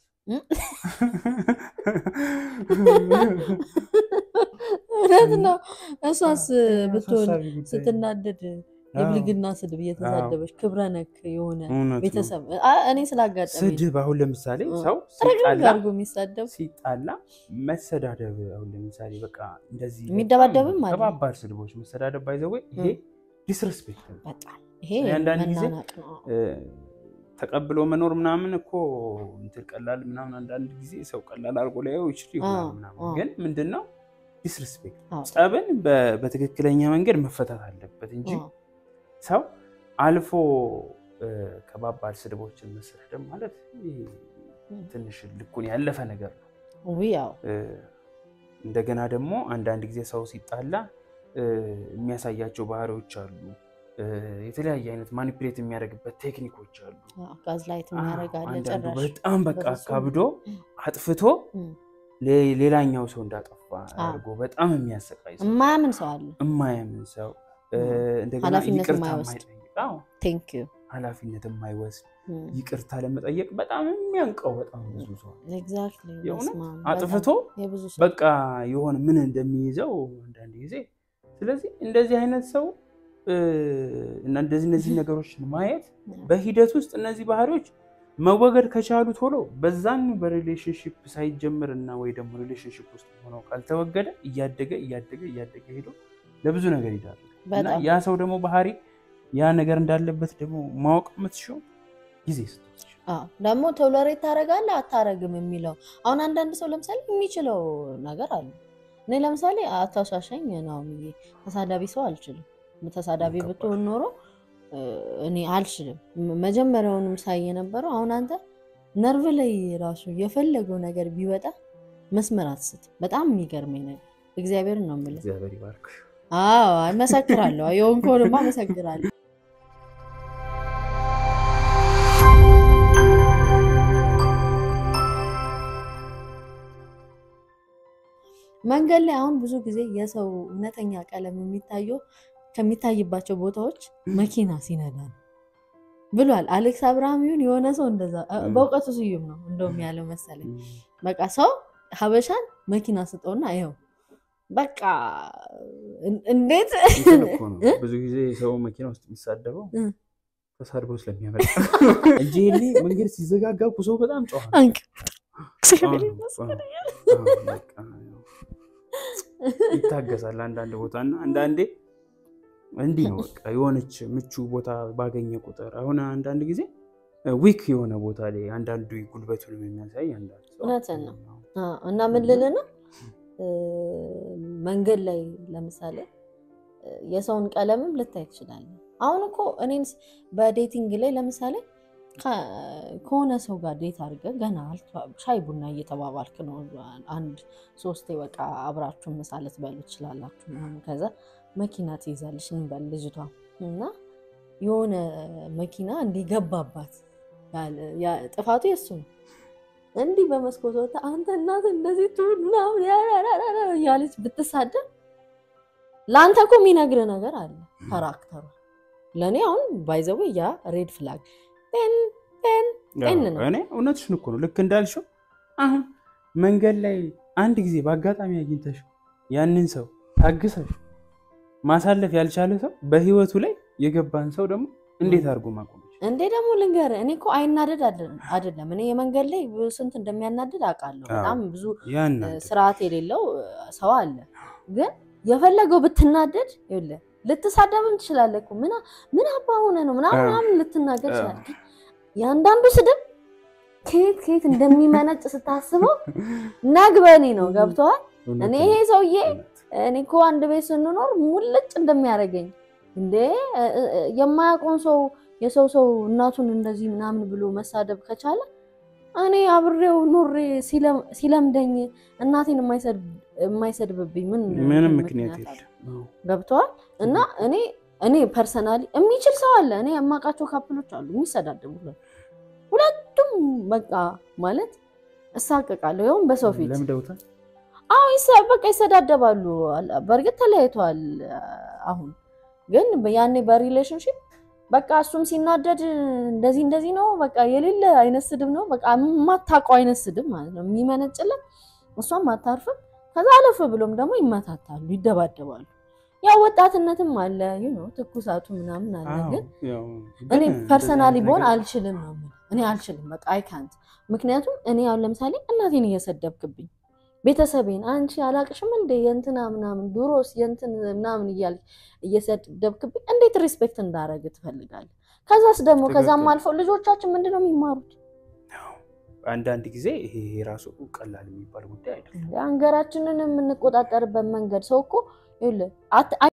እውነት ነው። እሷስ አዎ፣ ብትሆን አሳሳቢ ጉዳይ ነው። ስትናደድ የብልግና ስድብ እየተሳደበች ክብረ ነክ የሆነ እውነት ነው። ቤተሰብ አ- እኔ ስላጋጠመኝ ስድብ አሁን ለምሳሌ እ። ሰው ረግረግ ሲጣላ አድርጎ የሚሳደብ ሲጣላ መሰዳደብ አሁን ለምሳሌ በቃ እንደዚህ የሚደባደብም በጣም አለ። ከባባድ ስድቦች መሰዳደብ ባይዘወ ይሄ እ። ዲስሬስፔክት ነው። በጣም ይሄ አንዳንድ ጊዜ መናናቅ ነው። እ፣ ተቀብሎ መኖር ምናምን እኮ እንትን ቀላል ምናምን አንዳንድ ጊዜ ሰው ቀላል አድርጎ ላየው ይችል ይሆናል አዎ፣ ምናምን አዎ። ግን ምንድን ነው ዲስሬስፔክት አዎ። ጸብን በ- በትክክለኛ መንገድ መፈታት አለበት እንጂ አዎ። ሰው አልፎ እ፣ ከባባድ ስድቦችን መሰዳደብ ማለት ይሄ እ። ትንሽ ልኩን ያለፈ ነገር ነው። ውይ ያው እ፣ እንደገና ደግሞ አንዳንድ ጊዜ ሰው ሲጣላ እ፣ የሚያሳያቸው ባህሪዎች አሉ። እ፣ የተለያየ አይነት ማኒፕሌት የሚያደርግበት ቴክኒኮች አሉ። ጋዝ ላይት የሚያደርጋለ አንዳንዱ ጭራሽ በጣም በቃ በፍጹም። ካብዶ አጥፍቶ እም፣ ሌ- ሌላኛው ሰው እንዳጠፋ አዎ። አድርጎ በጣም የሚያሰቃይ ሰው፣ የማያምን ሰው አለ። እማያምን ሰው እ፣ እንደገና ኃላፊነት ይቅርታ የማይወስድ። የማይጠይቅ አዎ፣ ቴንክ ዩ ኃላፊነት የማይወስድ ይቅርታ ለመጠየቅ በጣም የሚያንቀው በጣም ብዙ ሰው ኤግዛክትሊ የእውነት በስመ አብ፣ አጥፍቶ በጣም የብዙ ሰው በቃ የሆነ ምን እንደሚይዘው አንዳንድ ጊዜ። ስለዚህ እንደዚህ አይነት ሰው እ፣ እና እንደዚህ እነዚህ ነገሮችን ማየት በሂደት ውስጥ እነዚህ ባህሪዎች መወገድ ከቻሉ ቶሎ በዛኑ በሪሌሽንሽፕ ሳይጀምር እና ወይ ደግሞ ሪሌሽንሽፕ ውስጥ ሆነው ካልተወገደ እያደገ እያደገ እያደገ ሄዶ ለብዙ ነገር ይዳርጋል። እና በጣም ያ ሰው ደግሞ ባህሪ ያ ነገር እንዳለበት ደግሞ ማወቅ የምትችው ጊዜ ስትወስድ አዎ ደግሞ ቶለሬት ታደርጋለህ አታረግም የሚለው አሁን አንዳንድ ሰው ለምሳሌ የሚችለው ነገር አለ። እኔ ለምሳሌ አታሻሸኝ ነው ብዬ ተሳዳቢ ሰው አልችልም። ተሳዳቢ ከባድ። ብትሆን ኖሮ እ፣ እኔ አልችልም። ም- መጀመሪያውንም ሳይ የነበረው አሁን አንተ ነርቭ ላይ ራሱ የፈለገው ነገር ቢወጣ መስመር አትስት። በጣም የሚገርመኝ ነገር እግዚአብሔርን ነው የምልህ። እግዚአብሔር ይባርክ። አዎ እመሰክራለሁ። የሆንከውንማ እመሰክራለሁ። መንገድ ላይ አሁን ብዙ ጊዜ የሰው እውነተኛ ቀለም የሚታየው ከሚታይባቸው ቦታዎች መኪና ሲነዳ ነው ብሏል አሌክስ አብርሃም። ይሁን የሆነ ሰው እንደዛ እ፣ ም። በእውቀቱ ስዩም ነው እንደውም ያለው መሰለኝ። በቃ ሰው ሀበሻን መኪና ስጠውና ይኸው በቃ እን- እንዴት እንትን እኮ ነው እ? ብዙ ጊዜ ሰው መኪና ውስጥ የሚሳደበው እ። ተሳድቦ ስለሚያመጣ እንጂ ይሄኔ መንገድ ሲዘጋጋ እኮ ሰው በጣም ጨዋ ነው። አንቅ አዎ፣ አዎ፣ በቃ ያው ይታገሳል አንዳንድ ቦታ እና አንዳንዴ እንዲህ ነው በቃ የሆነች ምቹ ቦታ ባገኘ ቁጥር አሁን አንዳንድ ጊዜ ዊክ የሆነ ቦታ ላይ አንዳንዱ ጉልበቱንም የሚያሳይ አንዳንድ ሰው እውነትን ነው። አዎ፣ እና ምን ልልህ ነው እ፣ መንገድ ላይ ለምሳሌ እ፣ የሰውን ቀለምም ልታይ ትችላለህ። አሁን እኮ እኔን ስ- በዴቲንግ ላይ ለምሳሌ ከ- ከሆነ ሰው ጋር ዴት አድርገህ ገና አልተዋ- ሻይ ቡና እየተባባልክ ነው። አንድ ሶስቴ በቃ አብራችሁ ምሳ ልትበሉ ትችላላችሁ ምናምን። ከዛ መኪና ትይዛለች እንበል ልጅቷ እና የሆነ መኪና እንዲገባባት ያለ- ያ- ጥፋቱ የሱ ነው። እንዲህ በመስኮት ወጥታ አንተ እናት እንደዚህ ትሁን ምናምን ያራራራ እያለች ብትሳደብ ለአንተ እኮ የሚነግር ነገር አለ ካራክተሯ። ለእኔ አሁን ባይዘዌ ያ ሬድ ፍላግ ጤን ጤን ጤን ነው። እኔ እውነትሽን እኮ ነው። ልክ እንዳልሽው አሁን መንገድ ላይ አንድ ጊዜ በአጋጣሚ አግኝተሽ ያንን ሰው ታግሰሽ ማሳለፍ ያልቻለ ሰው በህይወቱ ላይ የገባን ሰው ደግሞ እንዴት አድርጎ ማቆም ይችላል? እንዴ ደግሞ ልንገርህ፣ እኔ እኮ አይናደድ አይደለም አይደለም። እኔ የመንገድ ላይ ስንት እንደሚያናድድ አውቃለሁ። በጣም ብዙ ያን ስርዓት የሌለው ሰው አለ። ግን የፈለገው ብትናደድ ይኸውልህ ልትሳደብም ትችላለህ እኮ ምን ምን አባ ሆነ ነው ምናምን አዎ። ምናምን ልትናገር አዎ። ትችላለህ። ግን የአንዳንዱ ስድብ ከየት ከየት እንደሚመነጭ ስታስበው ነግበኔ ነው። ገብተዋል። እኔ ይሄ ሰውዬ እኔ እኮ አንድ ቤት ስንኖር ሙልጭ እንደሚያደርገኝ እንዴ እ- እ- እ- የማያውቀውን ሰው የሰው ሰው እናቱን እንደዚህ ምናምን ብሎ መሳደብ ከቻለ እኔ አብሬው ኑሬ ሲለም- ሲለምደኝ እናቴን የማይሰድብ- የማይሰድብብኝ ምን ምንም ምን ምክንያት አለ? የለም። ገብተዋል። እና እኔ እኔ ፐርሰናሊ የሚችል ሰው አለ። እኔ የማውቃቸው ካፕሎች አሉ የሚሰዳደቡ ሁለት- ሁለቱም በቃ ማለት እሳቀቃለሁ ይኸውም በሰው ፊት ለምደውታል። አዎ ይሰ- በቃ ይሰዳደባሉ። አል- በእርግጥ ተለያይተዋል አሁን ግን ያኔ በሪሌሽንሽፕ በቃ እሱም ሲናደድ እንደዚህ እንደዚህ ነው በቃ የሌለ አይነት ስድብ ነው በቃ የማታውቀው አይነት ስድብ ማለት ነው የሚመነጭለት። እሷም አታርፍም። ከዛ አለፍ ብሎም ደግሞ ይመታታሉ፣ ይደባደባሉ። ያው ወጣትነትም አለ ይህ ነው ትኩሳቱ ምናምን አለ። አዎ፣ ግን ያው እኔ ግን ፐርሰናሊ እንደዚህ በሆን አይነት አልችልም ነው የምልህ። እኔ አልችልም በቃ አይ ካንት። ምክንያቱም እኔ አሁን ለምሳሌ እናቴን እየሰደብክብኝ ቤተሰቤን አንቺ አላቅሽም እንደ የእንትና ምናምን ድሮስ የእንትን ምናምን እያል እየሰደብክብኝ እንዴት ሪስፔክት እንዳደረግ ትፈልጋለህ? ከዛስ ደግሞ ከዛም ትክክል። አልፈው ልጆቻችን ምንድን ነው የሚማሩት? ያው አንዳንድ ጊዜ ይሄ ራሱ ቀላል የሚባል ጉዳይ አይደለም። ሀገራችንን የምንቆጣጠርበት መንገድ ሰው እኮ ይኸውልህ አት-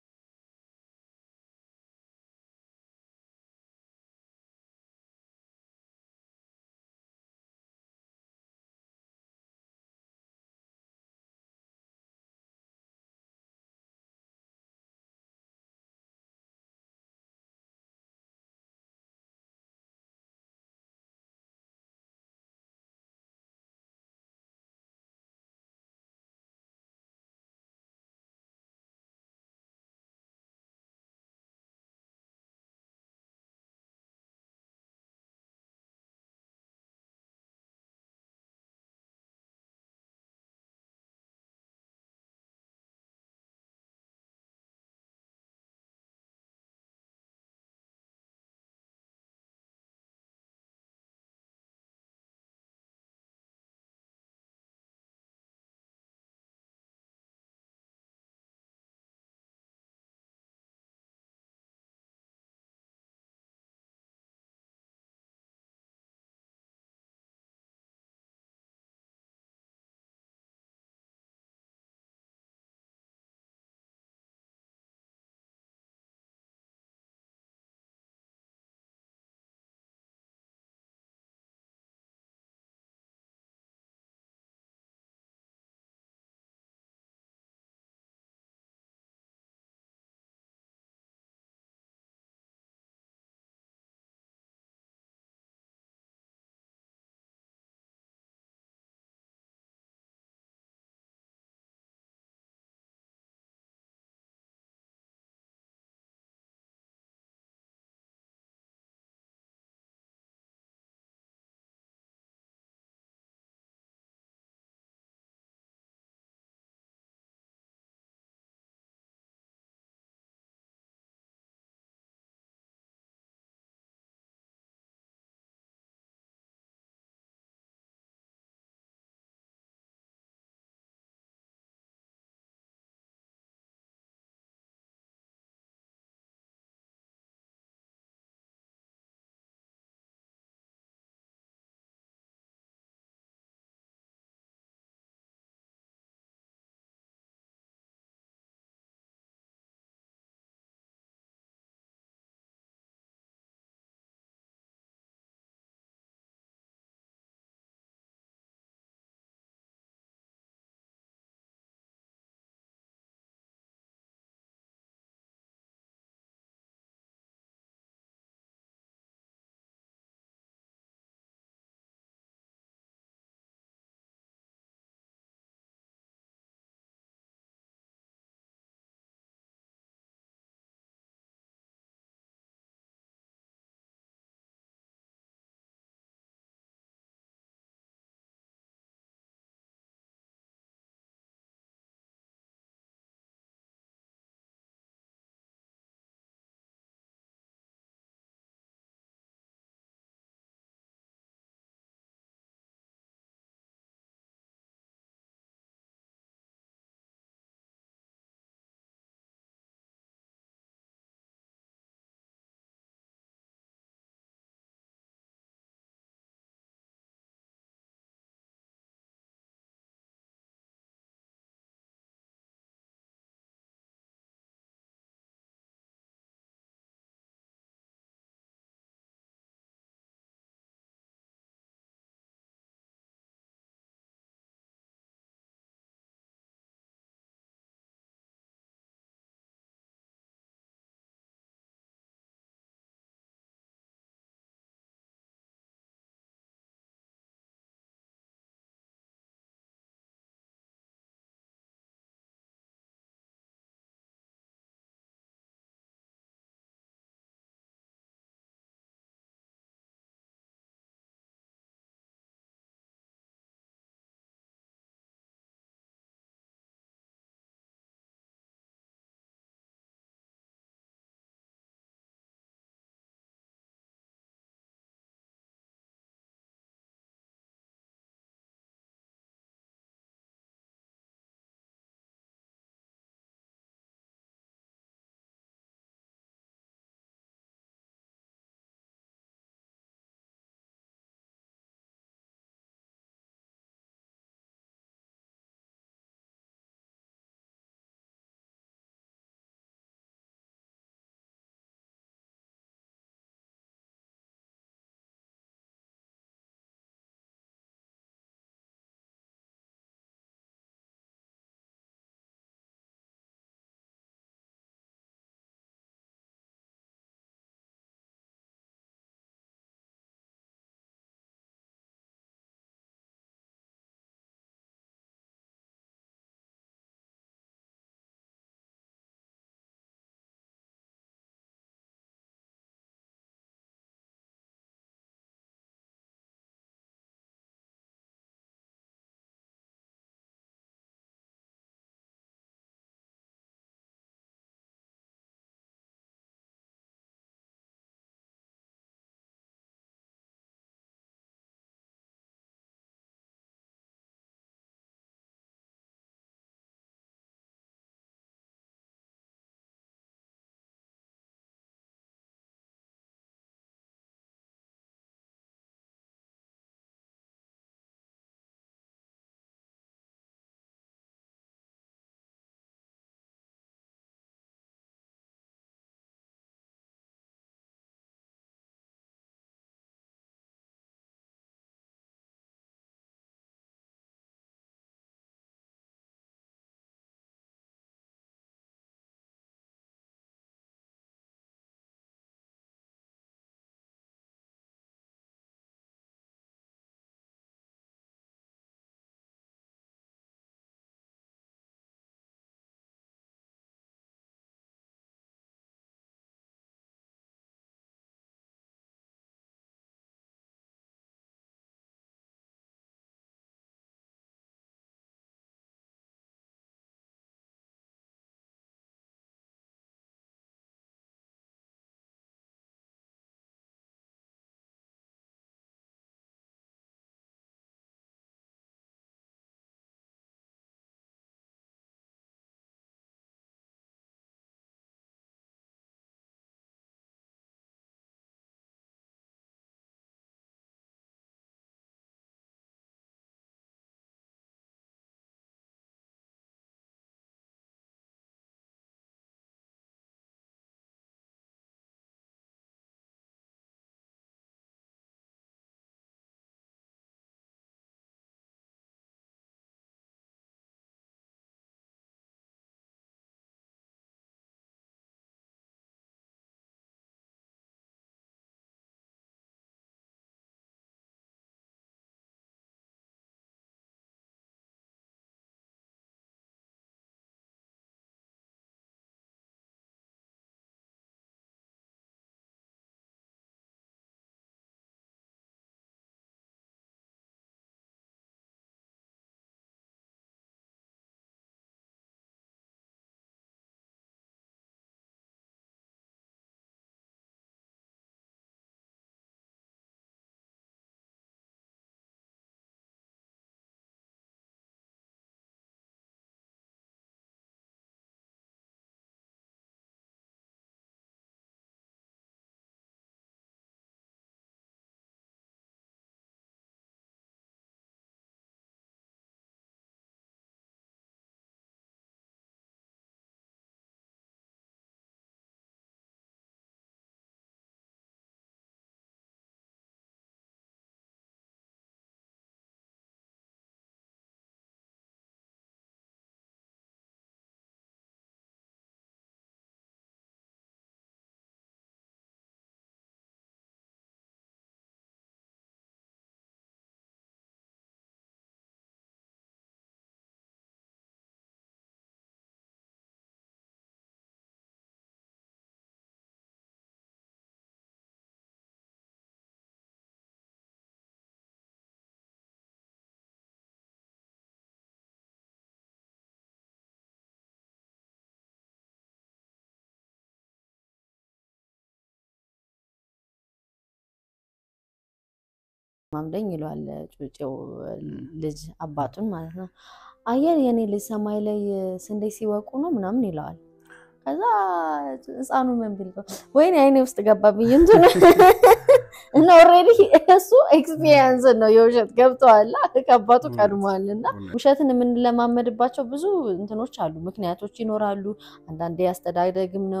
ማምደኝ ይለዋል ጩጬው ልጅ አባቱን ማለት ነው። አየር የኔ ልጅ ሰማይ ላይ ስንዴ ሲወቁ ነው ምናምን ይለዋል። ከዛ ህፃኑ ምን ቢል ነው ወይኔ አይኔ ውስጥ ገባብኝ እንትን እና ኦልሬዲ እሱ ኤክስፒሪየንስ ነው የውሸት ገብተዋል ከአባቱ ቀድሟል። እና ውሸትን የምንለማመድባቸው ብዙ እንትኖች አሉ፣ ምክንያቶች ይኖራሉ። አንዳንዴ አስተዳደግም ነው።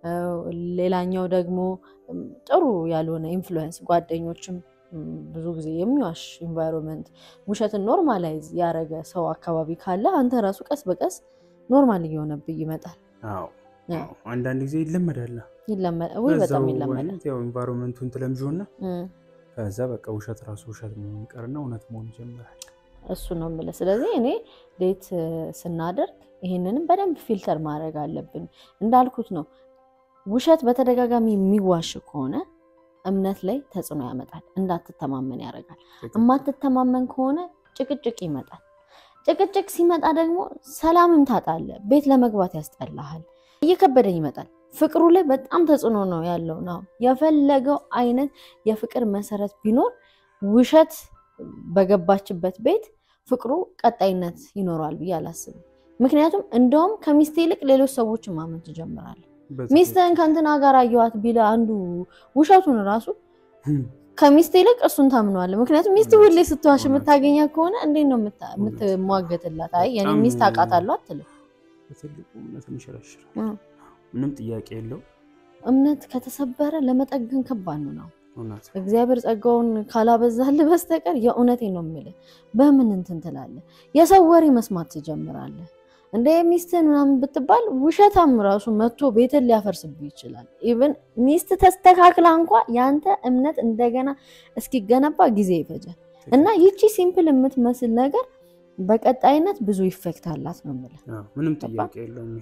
ሌላኛው ደግሞ ጥሩ ያልሆነ ኢንፍሉዌንስ ጓደኞችም ብዙ ጊዜ የሚዋሽ ኢንቫይሮንመንት ውሸትን ኖርማላይዝ ያደረገ ሰው አካባቢ ካለ አንተ ራሱ ቀስ በቀስ ኖርማል እየሆነብህ ይመጣል። አንዳንድ ጊዜ ይለመዳል። ወይ በጣም ይለመዳል። ያው ኢንቫይሮንመንቱን ትለምጂውና ከዛ በቃ ውሸት ራሱ ውሸት መሆን ይቀርና እውነት መሆን ይጀምራል። እሱ ነው የምልህ። ስለዚህ እኔ ዴት ስናደርግ ይህንንም በደንብ ፊልተር ማድረግ አለብን። እንዳልኩት ነው ውሸት በተደጋጋሚ የሚዋሽ ከሆነ እምነት ላይ ተጽዕኖ ያመጣል። እንዳትተማመን ያደርጋል። የማትተማመን ከሆነ ጭቅጭቅ ይመጣል። ጭቅጭቅ ሲመጣ ደግሞ ሰላምም ታጣለህ። ቤት ለመግባት ያስጠላሃል። እየከበደኝ ይመጣል። ፍቅሩ ላይ በጣም ተጽዕኖ ነው ያለው ነው። የፈለገው አይነት የፍቅር መሰረት ቢኖር ውሸት በገባችበት ቤት ፍቅሩ ቀጣይነት ይኖረዋል ብዬ አላስብም። ምክንያቱም እንደውም ከሚስት ይልቅ ሌሎች ሰዎችን ማመን ትጀምራለህ። ሚስትህን ከእንትና ጋር አየዋት ቢለ አንዱ ውሸቱን ራሱ ከሚስት ይልቅ እሱን ታምነዋለህ። ምክንያቱም ሚስት ሁሌ ስትዋሽ የምታገኛ ከሆነ እንዴት ነው የምትሟገትላት? አይ የኔ ሚስት አውቃታለሁ አትልም። በትልቁ እምነትን ይሸረሽራል። ምንም ጥያቄ የለው። እምነት ከተሰበረ ለመጠገን ከባድ ነው ነው እውነት እግዚአብሔር ጸጋውን ካላበዛልህ በስተቀር የእውነቴን ነው የምልህ። በምን እንትን ትላለህ? የሰው ወሬ መስማት ትጀምራለህ። እንደ ሚስትህን ምናምን ብትባል ውሸታም ራሱ መጥቶ ቤትን ሊያፈርስብህ ይችላል። ኢቨን ሚስት ተስተካክላ እንኳ የአንተ እምነት እንደገና እስኪገነባ ጊዜ ይፈጃል። እና ይቺ ሲምፕል የምትመስል ነገር በቀጣይነት ብዙ ኢፌክት አላት ነው የምልህ። ምንም ጥያቄ የለውም።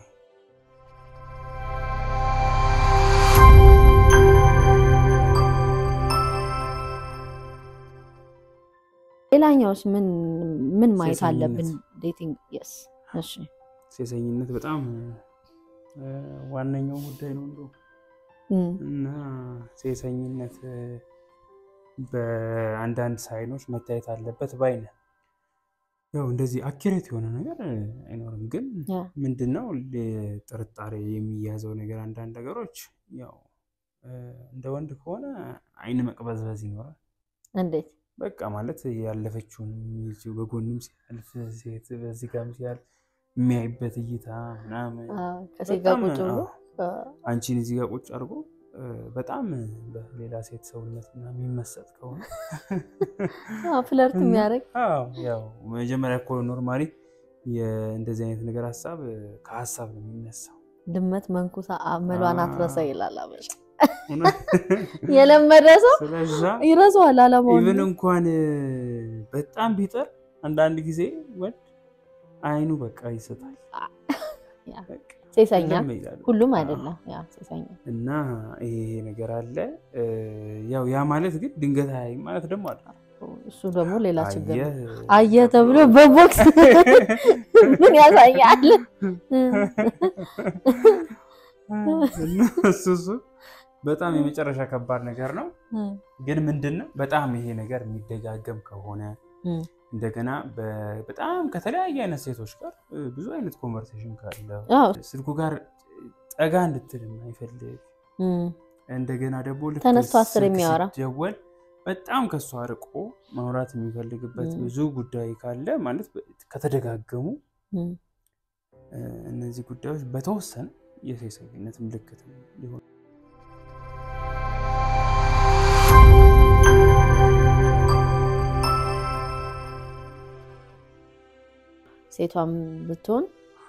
ሌላኛውስ ምን ምን ማየት አለብን? ዴቲንግ የስ እሺ ሴሰኝነት በጣም ዋነኛው ጉዳይ ነው እንደው እና ሴሰኝነት በአንዳንድ ሳይኖች መታየት አለበት ባይ ነን። ያው እንደዚህ አኪሬት የሆነ ነገር አይኖርም፣ ግን ምንድነው ጥርጣሬ የሚያዘው ነገር አንዳንድ ነገሮች ያው እንደ ወንድ ከሆነ አይን መቅበዝበዝ ይኖራል። እንዴት በቃ ማለት ያለፈችውን በጎንም ሲያልፍ ሴት በዚህ ጋርም ሲያልፍ የሚያይበት እይታ ምናምን ከሴት ጋር ቁጭ ብሎ አንቺን እዚህ ጋር ቁጭ አድርጎ በጣም በሌላ ሴት ሰውነት ምናምን የሚመሰጥ ከሆነ ፍለርት የሚያደርግ ያው መጀመሪያ እኮ ኖርማሊ እንደዚህ አይነት ነገር ሀሳብ ከሀሳብ ነው የሚነሳው። ድመት መንኩሳ አመሏን አትረሳ ይላል አበሻ። የለመደ ሰው ይረሳዋል አላማውን። ኢቨን እንኳን በጣም ቢጠር አንዳንድ ጊዜ ወንድ አይኑ በቃ ይሰጣል። ሴሰኛ ሁሉም አይደለም ሴሰኛ እና ይሄ ነገር አለ። ያው ያ ማለት ግን ድንገት አይ ማለት ደግሞ አለ። እሱ ደግሞ ሌላ ችግር ነው። አየህ ተብሎ በቦክስ ምን ያሳያል? እሱ እሱ በጣም የመጨረሻ ከባድ ነገር ነው። ግን ምንድን ነው በጣም ይሄ ነገር የሚደጋገም ከሆነ እንደገና በጣም ከተለያየ አይነት ሴቶች ጋር ብዙ አይነት ኮንቨርሴሽን ካለ ስልኩ ጋር ጠጋ እንድትል አይፈልግ እንደገና ደግሞ ተነስቶ አስር የሚያወራ ደወል በጣም ከእሷ አርቆ ማውራት የሚፈልግበት ብዙ ጉዳይ ካለ ማለት ከተደጋገሙ እነዚህ ጉዳዮች በተወሰነ የሴሰኝነት ምልክት ሊሆን ሴቷም ብትሆን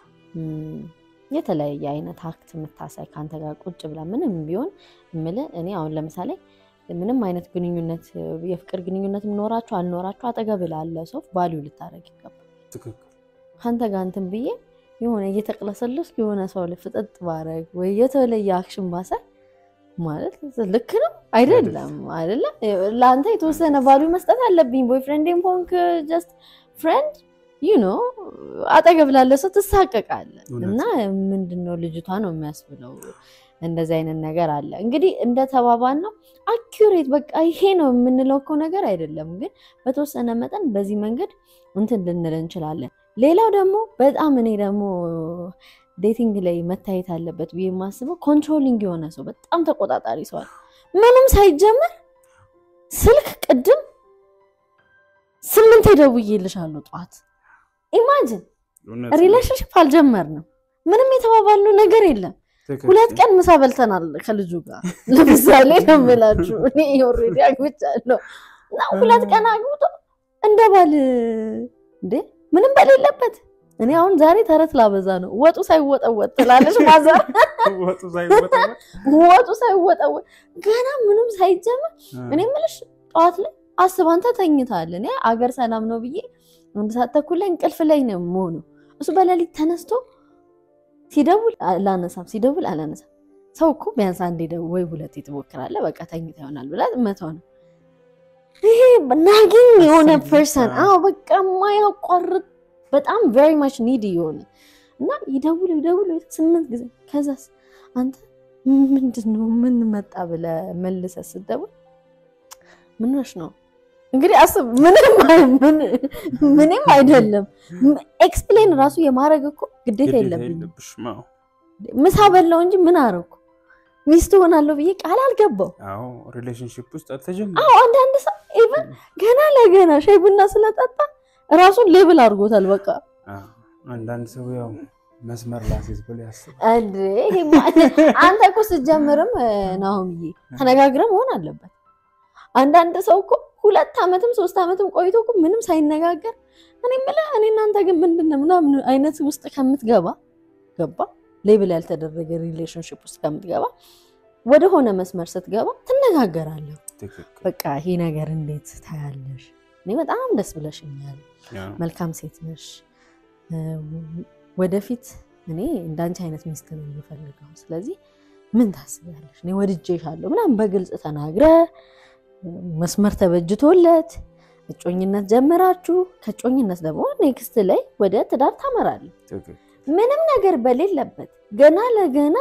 የተለያየ አይነት አክት የምታሳይ ከአንተ ጋር ቁጭ ብላ ምንም ቢሆን የምልህ እኔ አሁን ለምሳሌ ምንም አይነት ግንኙነት የፍቅር ግንኙነት ኖራችሁ አልኖራችሁ አጠገብ ላለ ሰው ቫሊዩ ልታደርግ ይገባል። ከአንተ ጋር እንትን ብዬ የሆነ እየተቅለሰለስኩ የሆነ ሰው ላይ ፍጥጥ ባረግ ወይ የተለየ አክሽን ባሳይ ማለት ልክ ነው አይደለም? አይደለም ለአንተ የተወሰነ ቫሊዩ መስጠት አለብኝ። ቦይፍሬንድም ሆንክ ጀስት ፍሬንድ ዩ ኖ አጠገብ ላለ ሰው ትሳቀቃለህ እና ምንድነው ልጅቷ ነው የሚያስብለው። እንደዚህ አይነት ነገር አለ። እንግዲህ እንደተባባል ነው አኪሬት በቃ ይሄ ነው የምንለው እኮ ነገር አይደለም፣ ግን በተወሰነ መጠን በዚህ መንገድ እንትን ልንል እንችላለን። ሌላው ደግሞ በጣም እኔ ደግሞ ዴቲንግ ላይ መታየት አለበት ብዬ የማስበው ኮንትሮሊንግ የሆነ ሰው በጣም ተቆጣጣሪ ሰዋል ምንም ሳይጀምር ስልክ ቅድም ስምንት ደውዬልሻለሁ ጠዋት ኢማጅን ሪሌሽንሽፕ አልጀመርንም ምንም የተባባልነው ነገር የለም ሁለት ቀን ምሳ በልተናል ከልጁ ጋር ለምሳሌ ነው የምላችሁ እኔ ኦልሬዲ አግብቻለሁ እና ሁለት ቀን አግብቶ እንደ ባል እንዴ ምንም በሌለበት እኔ አሁን ዛሬ ተረት ላበዛ ነው ወጡ ሳይወጠወጥ ትላለች ማዘር ወጡ ሳይወጠወጥ ገና ምንም ሳይጀመር እኔ የምልሽ ጠዋት ላይ አስብ አንተ ተኝታል እኔ አገር ሰላም ነው ብዬ አንድ ሰዓት ተኩል ላይ እንቅልፍ ላይ ነው የምሆነው እሱ በሌሊት ተነስቶ ሲደውል አላነሳም ሲደውል አላነሳም ሰው እኮ ቢያንስ አንዴ ደው ወይ ሁለቴ ትሞክራለህ በቃ ተኝታ ይሆናል ብላ መተው ነው ይሄ ናጊኝ የሆነ ፐርሰን አዎ በቃ ማያቋርጥ በጣም ቬሪ ማች ኒድ የሆነ እና ይደውል ይደውል ስምንት ጊዜ ከዛስ አንተ ምንድን ነው ምን መጣ ብለህ መልሰህ ስትደውል ምንሽ ነው እንግዲህ አስብ ምንም አይደለም ኤክስፕሌን ራሱ የማድረግ እኮ ግዴታ የለብኝም ምሳ በላው እንጂ ምን አረኩ ሚስት ሆናለሁ ብዬ ቃል አልገባው ሪሌሽንሽፕ ውስጥ አልተጀመረም አዎ አንዳንድ ሰው ኢቨን ገና ለገና ሻይ ቡና ስለጠጣ ራሱን ሌብል አድርጎታል በቃ አንዳንድ ሰው ያው መስመር ላሴዝ ብሎ ያስባል እንዴ አንተ እኮ ስትጀምርም ናሆምዬ ተነጋግረ መሆን አለበት አንዳንድ ሰው እኮ ሁለት ዓመትም ሶስት ዓመትም ቆይቶ እኮ ምንም ሳይነጋገር እኔ የምልህ እኔ እናንተ ግን ምንድን ነው ምናምን አይነት ውስጥ ከምትገባ ገባ ሌብል ያልተደረገ ሪሌሽንሽፕ ውስጥ ከምትገባ ወደሆነ መስመር ስትገባ ትነጋገራለህ። በቃ ይሄ ነገር እንዴት ታያለሽ? እኔ በጣም ደስ ብለሽኛል፣ መልካም ሴት ነሽ። ወደፊት እኔ እንዳንቺ አይነት ሚስት ነው የምፈልገው። ስለዚህ ምን ታስቢያለሽ? እኔ ወድጄሻለሁ ምናምን በግልጽ ተናግረ መስመር ተበጅቶለት እጮኝነት ጀምራችሁ ከእጮኝነት ደግሞ ኔክስት ላይ ወደ ትዳር ታመራለህ። ምንም ነገር በሌለበት ገና ለገና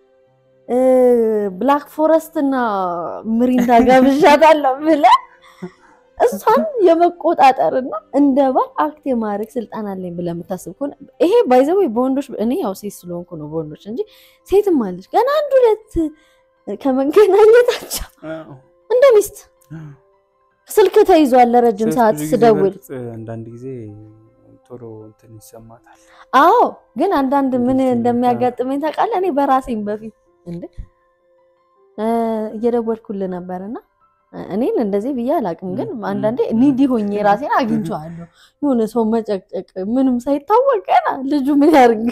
ብላክ ፎረስት እና ምሪንዳ ጋብዣታለሁ ብለህ እሷን የመቆጣጠርና እንደ ባል አክት የማድረግ ስልጣን አለኝ ብለህ የምታስብ ከሆነ ይሄ ባይዘው በወንዶች እኔ ያው ሴት ስለሆንኩ ነው በወንዶች እንጂ ሴትም አለች ገና አንድ ሁለት ከመገናኘታቸው እንደ ሚስት ስልክ ተይዟል ለረጅም ሰዓት ስደውል አንዳንድ ጊዜ ቶሎ እንትን ይሰማታል። አዎ ግን አንዳንድ ምን እንደሚያጋጥመኝ ታውቃለህ? እኔ በራሴም በፊት እንደ እየደወልኩልህ ነበርና እኔን እንደዚህ ብዬ አላውቅም፣ ግን አንዳንዴ ኒዲ ሆኜ ራሴን አግኝቼዋለሁ። የሆነ ሰው መጨቅጨቅ ምንም ሳይታወቅ ገና ልጁ ምን ያርግ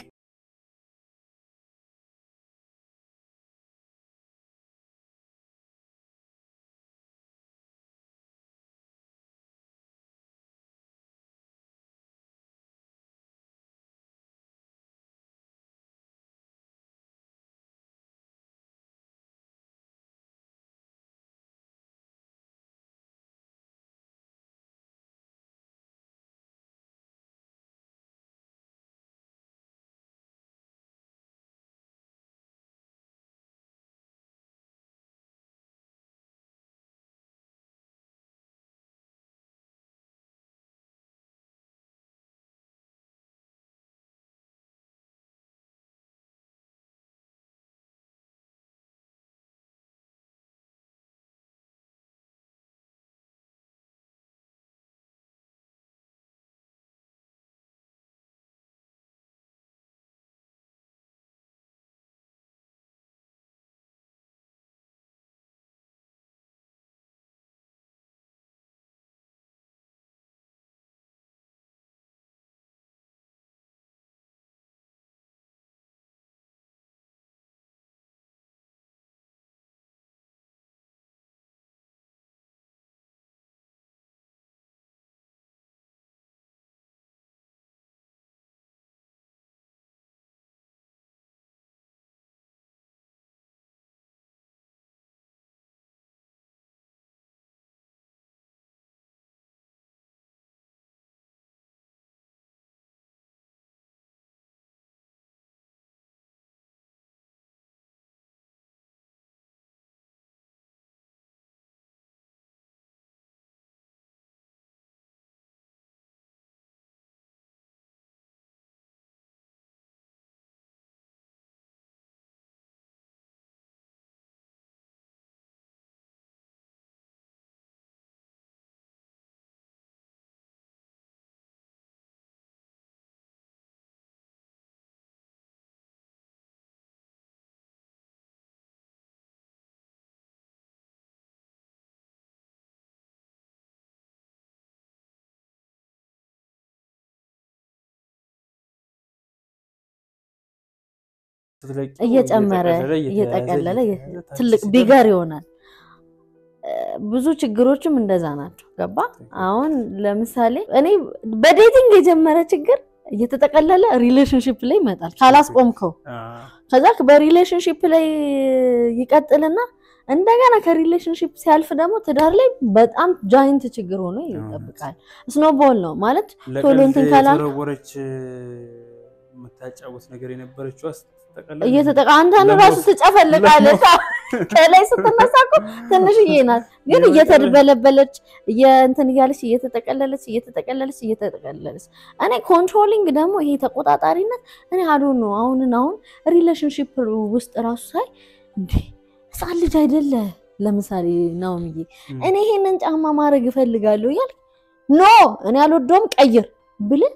ስትለቂው እየጨመረ እየተቀለለ እየጠቀለለ እየተያዘ ታች ትልቅ ሲደርስ ቢገር ይሆናል። እ፣ ብዙ ችግሮችም እንደዛ ናቸው። ገባ አሁን ለምሳሌ እኔ በዴቲንግ የጀመረ ችግር እየተጠቀለለ ሪሌሽንሽፕ ላይ ይመጣል ካላስቆምከው። አ፣ ከዛ በሪሌሽንሽፕ ላይ ይቀጥልና እንደገና ከሪሌሽንሽፕ ሲያልፍ ደግሞ ትዳር ላይ በጣም ጃይንት ችግር ሆኖ ይጠብቃል። ስኖቦል ነው ማለት ቶሎ እንትን ለቀልድ ካላል- የተወረወረች የምታጫወት ነገር የነበረችው ስትጠቀለል እየተጠቃ አንተን ለሞት- ራሱ ትጨፈልቃለች። ከላይ ስትነሳ እኮ ትንሽዬ ናት፣ ግን የበቀለ- እየተደበለበለች እንትን እያለች እየተጠቀለለች እየተጠቀለለች እየተጠቀለለች። እኔ ኮንትሮሊንግ ደግሞ ይሄ ተቆጣጣሪነት እኔ አዶ ነው። አሁንን አሁን ሪሌሽንሽፕ ውስጥ ራሱ ሳይ እንዴ ህፃን ልጅ አይደለ ለምሳሌ ናኦሚዬ እም፣ እኔ ይሄንን ጫማ ማድረግ እፈልጋለሁ እያልክ ኖ እኔ አልወደውም ቀይር ብልህ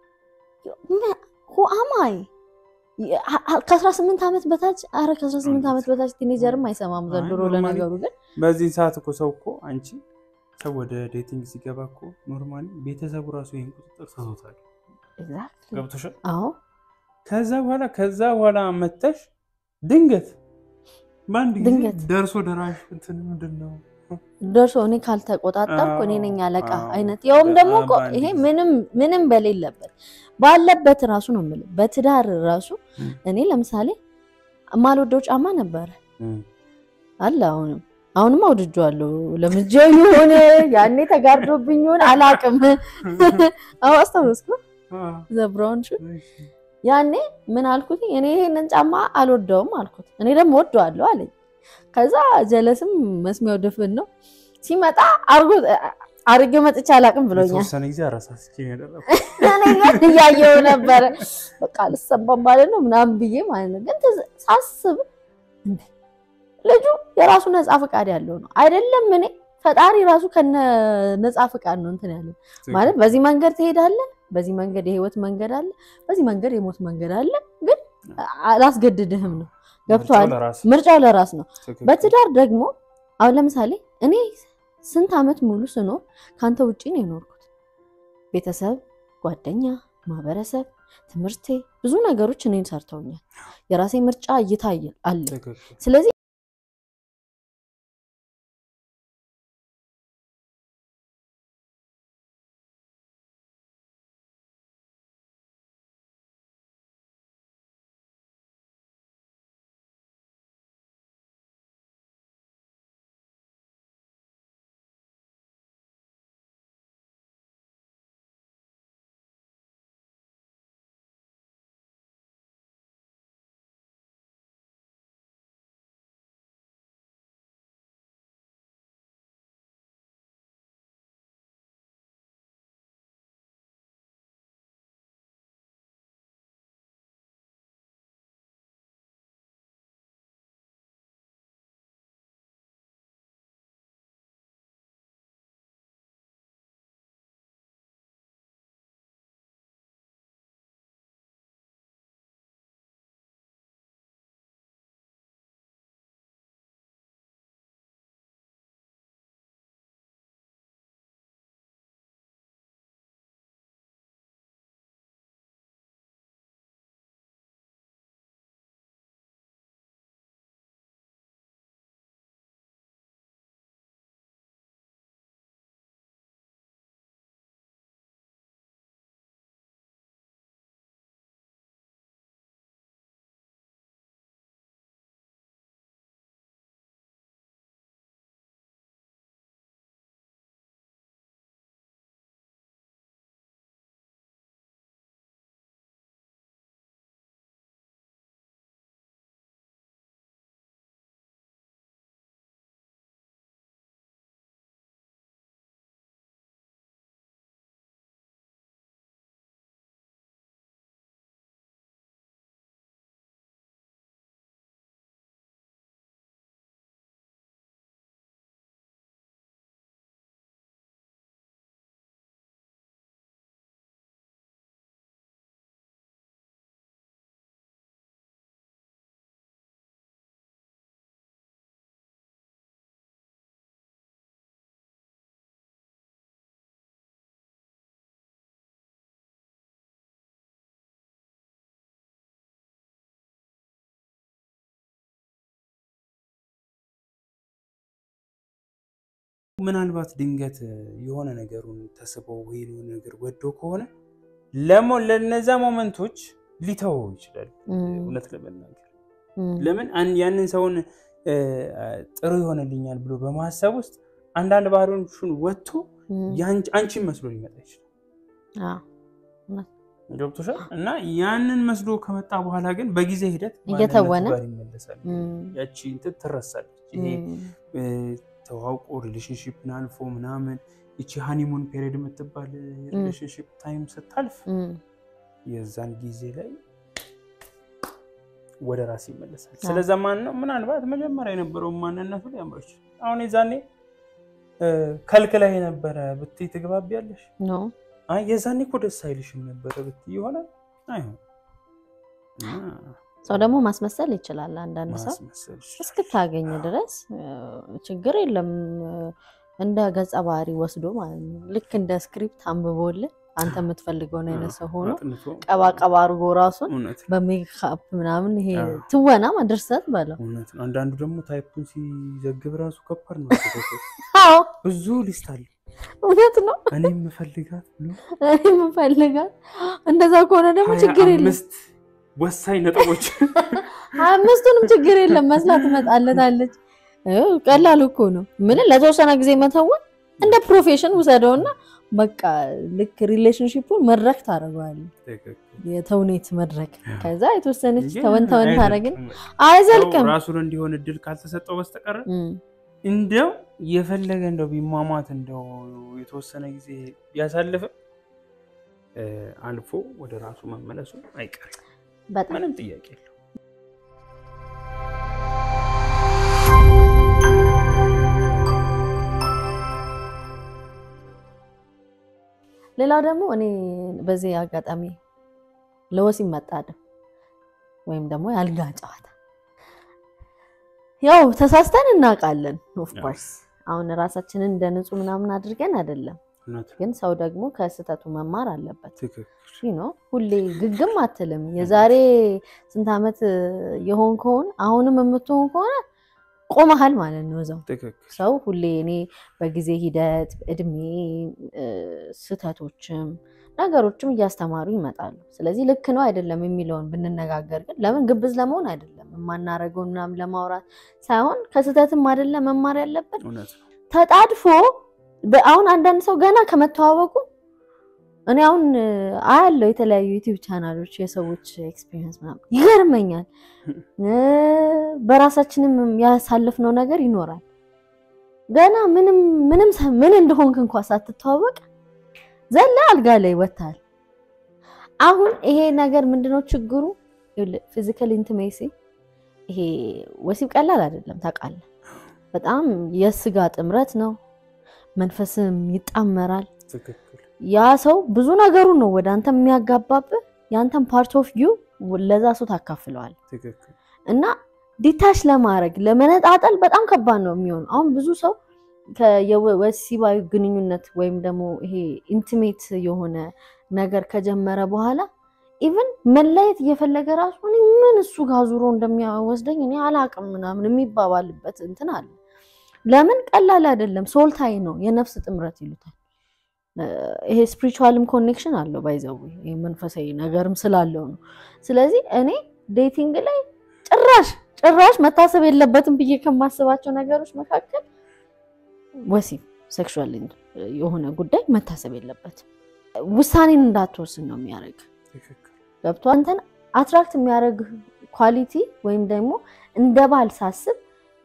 ሁአማይ ከአስራ ስምንት ዓመት በታች አረ ከአስራ ስምንት ዓመት በታች ቲኔጀርም አይሰማም ዘንድሮ። አይ፣ ኖርማሊ ለነገሩ ግን በዚህን ሰዓት እኮ ሰው እኮ አንቺ ሰው ወደ ዴቲንግ ሲገባ እኮ ኖርማሊ ቤተሰቡ ራሱ ይህን ቁጥጥር ሰቶታል። Exactly። ገብቶሻል? አዎ ከዛ በኋላ ከዛ በኋላ መተሽ ድንገት በአንድ ጊዜ ድንገት ደርሶ ደራሽ እንትን ምንድን ነው ደርሶ እኔ ካልተቆጣጠርኩ እኔ ነኝ አለቃ አዎ፣ አይነት ያውም ደግሞ እኮ በአንድ ይሄ ጊዜ። ምንም ምንም በሌለበት ባለበት ራሱ ነው የምልህ። በትዳር ራሱ እም። እኔ ለምሳሌ የማልወደው ጫማ ነበረ እም፣ አለ አሁንም አሁንም አውድጄዋለሁ። ለምጄው ይሁን ያኔ ተጋርዶብኝ ይሁን አላቅም። አዎ አስታወስኩ አ፣ ዘብራውን ሹ እሺ፣ ያኔ ምን አልኩት? እኔ ይሄንን ጫማ አልወደውም አልኩት። እኔ ደግሞ ወደዋለሁ አለኝ። ከዛ ጀለስም መስሚያው ድፍን ነው ሲመጣ አርጎ አርጌው መጥቼ አላቅም ብሎኛል። የተወሰነ ጊዜ አረሳስቼ ነው ያደረኩት። እኔ ግን እያየው ነበረ በቃ ልሰባም ማለት ነው ምናምን ብዬ ማለት ነው። ግን ትዝ- ሳስብ እንዴ ልጁ የራሱ ነፃ ፈቃድ ያለው ነው አይደለም። እኔ ፈጣሪ ራሱ ከነ ነፃ ፈቃድ ነው እንትን ያለው ማለት በዚህ መንገድ ትሄዳለህ፣ በዚህ መንገድ የህይወት መንገድ አለ፣ በዚህ መንገድ የሞት መንገድ አለ። ግን አላስገድድህም ነው ገብቶሃል? ምርጫው ለራስ ምርጫው ለራስ ነው። ትክክል። በትዳር ደግሞ አሁን ለምሳሌ እኔ ስንት ዓመት ሙሉ ስኖር ከአንተ ውጭ ነው የኖርኩት። ቤተሰብ፣ ጓደኛ፣ ማህበረሰብ፣ ትምህርቴ ብዙ ነገሮች እኔን ሰርተውኛል። የራሴ ምርጫ እይታ አለ። ትክክል። ስለዚህ ምናልባት ድንገት የሆነ ነገሩን ተስበው ወይ የሆነ ነገር ወዶ ከሆነ ለሞ ለነዛ ሞመንቶች ሊተወው ይችላል። እውነት ለመናገር ለምን ያንን ሰውን ጥሩ ይሆንልኛል ብሎ በማሰብ ውስጥ አንዳንድ ባህሪዎቹን ወጥቶ አንቺን መስሎ ሊመጣ ይችላል። ገብቶሻል? እና ያንን መስሎ ከመጣ በኋላ ግን በጊዜ ሂደት እየተወነ ጋር ይመለሳል። ያቺ እንትን ትረሳለች። ይሄ ተዋውቆ ሪሌሽንሽፕን አልፎ ምናምን ይቺ ሃኒሙን ፔሪድ የምትባል ሪሌሽንሽፕ ታይም ስታልፍ የዛን ጊዜ ላይ ወደ ራስ ይመለሳል። ስለዛ ማን ነው ምናልባት መጀመሪያ የነበረውን ማንነቱ ሊያምር ይችላል። አሁን የዛኔ ከልክላይ የነበረ ብትይ ትግባቢያለሽ? አይ የዛኔ እኮ ደስ አይልሽም ነበረ ብትይ ይሆናል አይሆን። ሰው ደግሞ ማስመሰል ይችላል። አንዳንድ ሰው እስክታገኝ ድረስ ችግር የለም እንደ ገጸ ባህሪ ወስዶ ማለት ነው። ልክ እንደ ስክሪፕት አንብቦልን አንተ የምትፈልገውን አይነት ሰው ሆኖ ቀባ ቀባ አድርጎ ራሱን በሜካፕ ምናምን ይሄ ትወና ድርሰት በለው። አንዳንዱ ደግሞ ታይፑን ሲዘግብ ራሱ ከባድ ነው። ብዙ ሊስት አለ። እውነት ነው። እኔ የምፈልጋት እኔ የምፈልጋት እንደዛ ከሆነ ደግሞ ችግር የለም። አምስት ወሳኝ ነጥቦች አምስቱንም ችግር የለም መስላት ትመጣለታለች። ቀላል እኮ ነው። ምን ለተወሰነ ጊዜ መተወን እንደ ፕሮፌሽን ውሰደውና በቃ ልክ ሪሌሽንሽፑን መድረክ ታደርገዋለህ። የተውኔት መድረክ ከዛ የተወሰነች ተወን ተወን ታደርግን አይዘልቅም። ራሱን እንዲሆን እድል ካልተሰጠው በስተቀር እንደው የፈለገ እንደው ቢሟሟት እንደው የተወሰነ ጊዜ ቢያሳልፍ አልፎ ወደ ራሱ መመለሱ አይቀርም። ምንም ጥያቄ የለው። ሌላው ደግሞ እኔ በዚህ አጋጣሚ ለወሲብ መጣደም ወይም ደግሞ የአልጋ ጨዋታ ያው ተሳስተን እናውቃለን። ኦፍኮርስ አሁን ራሳችንን እንደ ንጹህ ምናምን አድርገን አይደለም፣ ግን ሰው ደግሞ ከስህተቱ መማር አለበት። ነው ሁሌ ግግም አትልም። የዛሬ ስንት ዓመት የሆን ከሆን አሁንም የምትሆን ከሆነ ቆመሃል ማለት ነው እዛው። ሰው ሁሌ እኔ በጊዜ ሂደት እድሜ ስህተቶችም ነገሮችም እያስተማሩ ይመጣሉ። ስለዚህ ልክ ነው አይደለም የሚለውን ብንነጋገር ግን ለምን ግብዝ ለመሆን አይደለም የማናረገውን ምናምን ለማውራት ሳይሆን ከስህተትም አይደለም መማር ያለብን ተጣድፎ አሁን አንዳንድ ሰው ገና ከመተዋወቁ እኔ አሁን አያለው የተለያዩ ዩቲዩብ ቻናሎች የሰዎች ኤክስፒሪየንስ ምናምን ይገርመኛል። በራሳችንም ያሳለፍነው ነገር ይኖራል። ገና ምንም ምንም ምን እንደሆንክ እንኳ ሳትተዋወቅ ዘላ አልጋ ላይ ወታል። አሁን ይሄ ነገር ምንድነው ችግሩ? ፊዚካል ኢንቲሜሲ ይሄ ወሲብ ቀላል አይደለም ታውቃለህ። በጣም የስጋ ጥምረት ነው። መንፈስም ይጣመራል። ያ ሰው ብዙ ነገሩ ነው ወደ አንተ የሚያጋባብህ። የአንተን ፓርት ኦፍ ዩ ለዛ ሰው ታካፍለዋል እና ዲታች ለማድረግ ለመነጣጠል በጣም ከባድ ነው የሚሆነው። አሁን ብዙ ሰው ከወሲባዊ ግንኙነት ወይም ደግሞ ይሄ ኢንቲሜት የሆነ ነገር ከጀመረ በኋላ ኢቨን መለየት እየፈለገ ራሱ እኔ ምን እሱ ጋር ዙሮ እንደሚወስደኝ እኔ አላቅም ምናምን የሚባባልበት እንትን አለ። ለምን ቀላል አይደለም። ሶልታይ ነው፣ የነፍስ ጥምረት ይሉታል። ይሄ ስፒሪቹዋልም ኮኔክሽን አለው ባይዘው መንፈሳዊ ነገርም ስላለው ነው። ስለዚህ እኔ ዴቲንግ ላይ ጭራሽ ጭራሽ መታሰብ የለበትም ብዬ ከማስባቸው ነገሮች መካከል ወሲብ ሴክሹዋል የሆነ ጉዳይ መታሰብ የለበትም። ውሳኔን እንዳትወስን ነው የሚያደርግ ገብቶ አንተን አትራክት የሚያደርግ ኳሊቲ ወይም ደግሞ እንደ ባል ሳስብ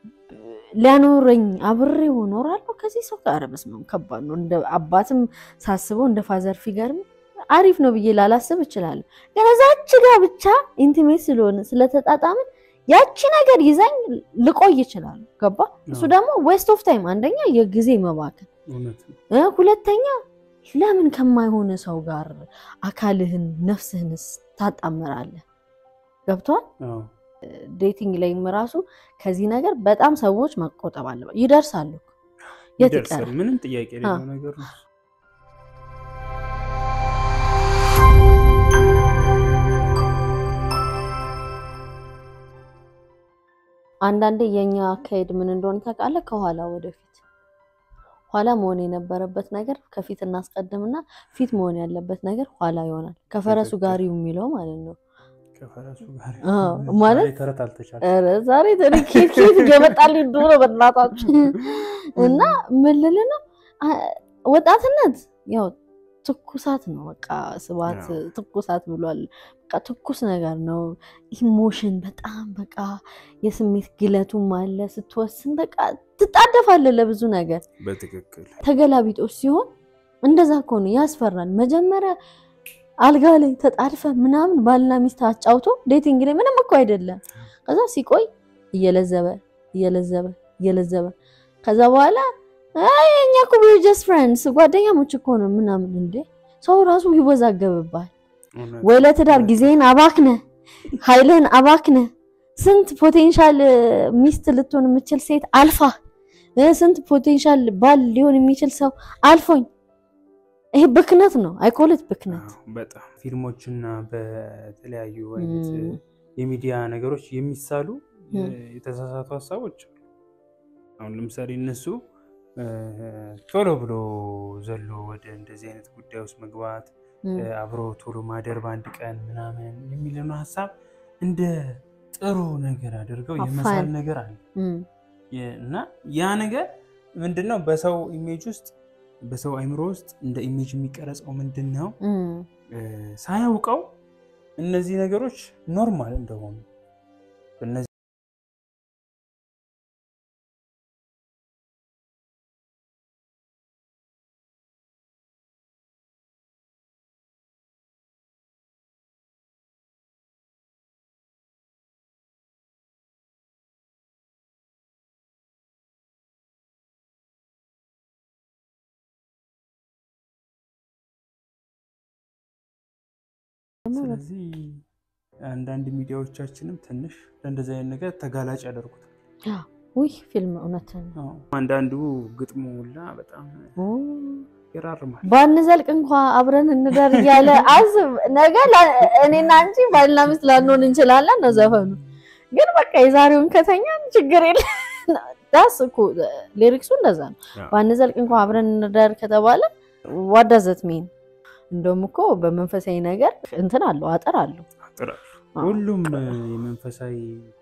ሊያኖረኝ አብሬው እኖራለሁ ከዚህ ሰው ጋር በስመ አብ ከባድ ነው። እንደ አባትም ሳስበው እንደ ፋዘር ፊገርም አሪፍ ነው ብዬ ላላስብ እችላለሁ። ግን እዛች ጋር ብቻ ኢንቲሜት ስለሆነ ስለተጣጣምን ያቺ ነገር ይዛኝ ልቆይ ይችላል። ገባ? እሱ ደግሞ ዌስት ኦፍ ታይም፣ አንደኛ የጊዜ መባከን፣ ሁለተኛ ለምን ከማይሆን ሰው ጋር አካልህን ነፍስህንስ ታጣምራለህ? ገብቷል? ዴቲንግ ላይም ራሱ ከዚህ ነገር በጣም ሰዎች መቆጠብ አለበት። ይደርሳሉ፣ የት ይቀራል? ምንም ጥያቄ የሌለው ነገር ነው። አንዳንዴ የኛ አካሄድ ምን እንደሆነ ታውቃለህ? ከኋላ ወደፊት ኋላ መሆን የነበረበት ነገር ከፊት እናስቀድምና ፊት መሆን ያለበት ነገር ኋላ ይሆናል። ከፈረሱ ትክክል። ጋሪው የሚለው ማለት ነው። ከፈረሱ ጋር አዎ፣ ማለት ዛሬ ተረት አልተቻለም። ኧረ ዛሬ ኬት ኬት እየመጣልኝ ድሮ በእናታችሁ እና ምን ልል ነው አ- ወጣትነት ያው ትኩሳት ነው። በቃ ስብሐት አዎ። ትኩሳት ብሏል። በቃ ትኩስ ነገር ነው። ኢሞሽን በጣም በቃ የስሜት ግለቱም አለ። ስትወስን በቃ ትጣደፋለህ ለብዙ ነገር። በትክክል ተገላቢጦች ሲሆን እንደዛ ከሆነ ያስፈራል። መጀመሪያ አልጋ ላይ ተጣድፈ ምናምን ባልና ሚስት አጫውቶ ዴቲንግ ላይ ምንም እኮ አይደለም። ከዛ ሲቆይ እየለዘበ እየለዘበ እየለዘበ ከዛ በኋላ አይ እኛ እኮ ጀስት ፍሬንድስ ጓደኛሞች እኮ ነው ምናምን። እንዴ ሰው ራሱ ይወዛገብባል። እውነት። ወይ ለትዳር ጊዜህን አባክነ ኃይልህን አባክነ ስንት ፖቴንሻል ሚስት ልትሆን የምችል ሴት አልፋ እ ስንት ፖቴንሻል ባል ሊሆን የሚችል ሰው አልፎኝ ይሄ ብክነት ነው። አይኮልት ብክነት አዎ፣ በጣም ፊልሞችና በተለያዩ አይነት እም፣ የሚዲያ ነገሮች የሚሳሉ የ- እም። የተሳሳቱ ሀሳቦች አሉ። አሁን ለምሳሌ እነሱ እ፣ ቶሎ ብሎ ዘሎ ወደ እንደዚህ አይነት ጉዳይ ውስጥ መግባት እም፣ እ፣ አብሮ ቶሎ ማደር በአንድ ቀን ምናምን የሚለውን ሀሳብ እንደ ጥሩ ነገር አድርገው አፋን። የመሳል ነገር አለ እም፣ የ- እና ያ ነገር ምንድን ነው በሰው ኢሜጅ ውስጥ በሰው አይምሮ ውስጥ እንደ ኢሜጅ የሚቀረጸው ምንድን ነው እም። እ፣ ሳያውቀው እነዚህ ነገሮች ኖርማል እንደሆኑ በእነዚህ ስለዚህ አንዳንድ ሚዲያዎቻችንም ትንሽ ለእንደዚህ አይነት ነገር ተጋላጭ ያደርጉታል። ውይ ፊልም እውነትን ነው። አዎ። አንዳንዱ ግጥሙ ሁላ በጣም ኦ፣ ይራርማል። ባንዘልቅ እንኳ አብረን እንደር እያለ አስብ። ነገ ላ- እኔና አንቺ ባልና ሚስት ላንሆን እንችላለን ነው ዘፈኑ። ግን በቃ የዛሬውን ከተኛ ችግር የለ ዳስ እኮ ሊሪክሱ እንደዛ ነው። አዎ። ባንዘልቅ እንኳ አብረን እንደር ከተባለ ዋዳዘት ሜን እንደውም እኮ በመንፈሳዊ ነገር እንትን አለው አጥር አለው። አጥራሉ። አዎ። ሁሉም እ፣ የመንፈሳዊ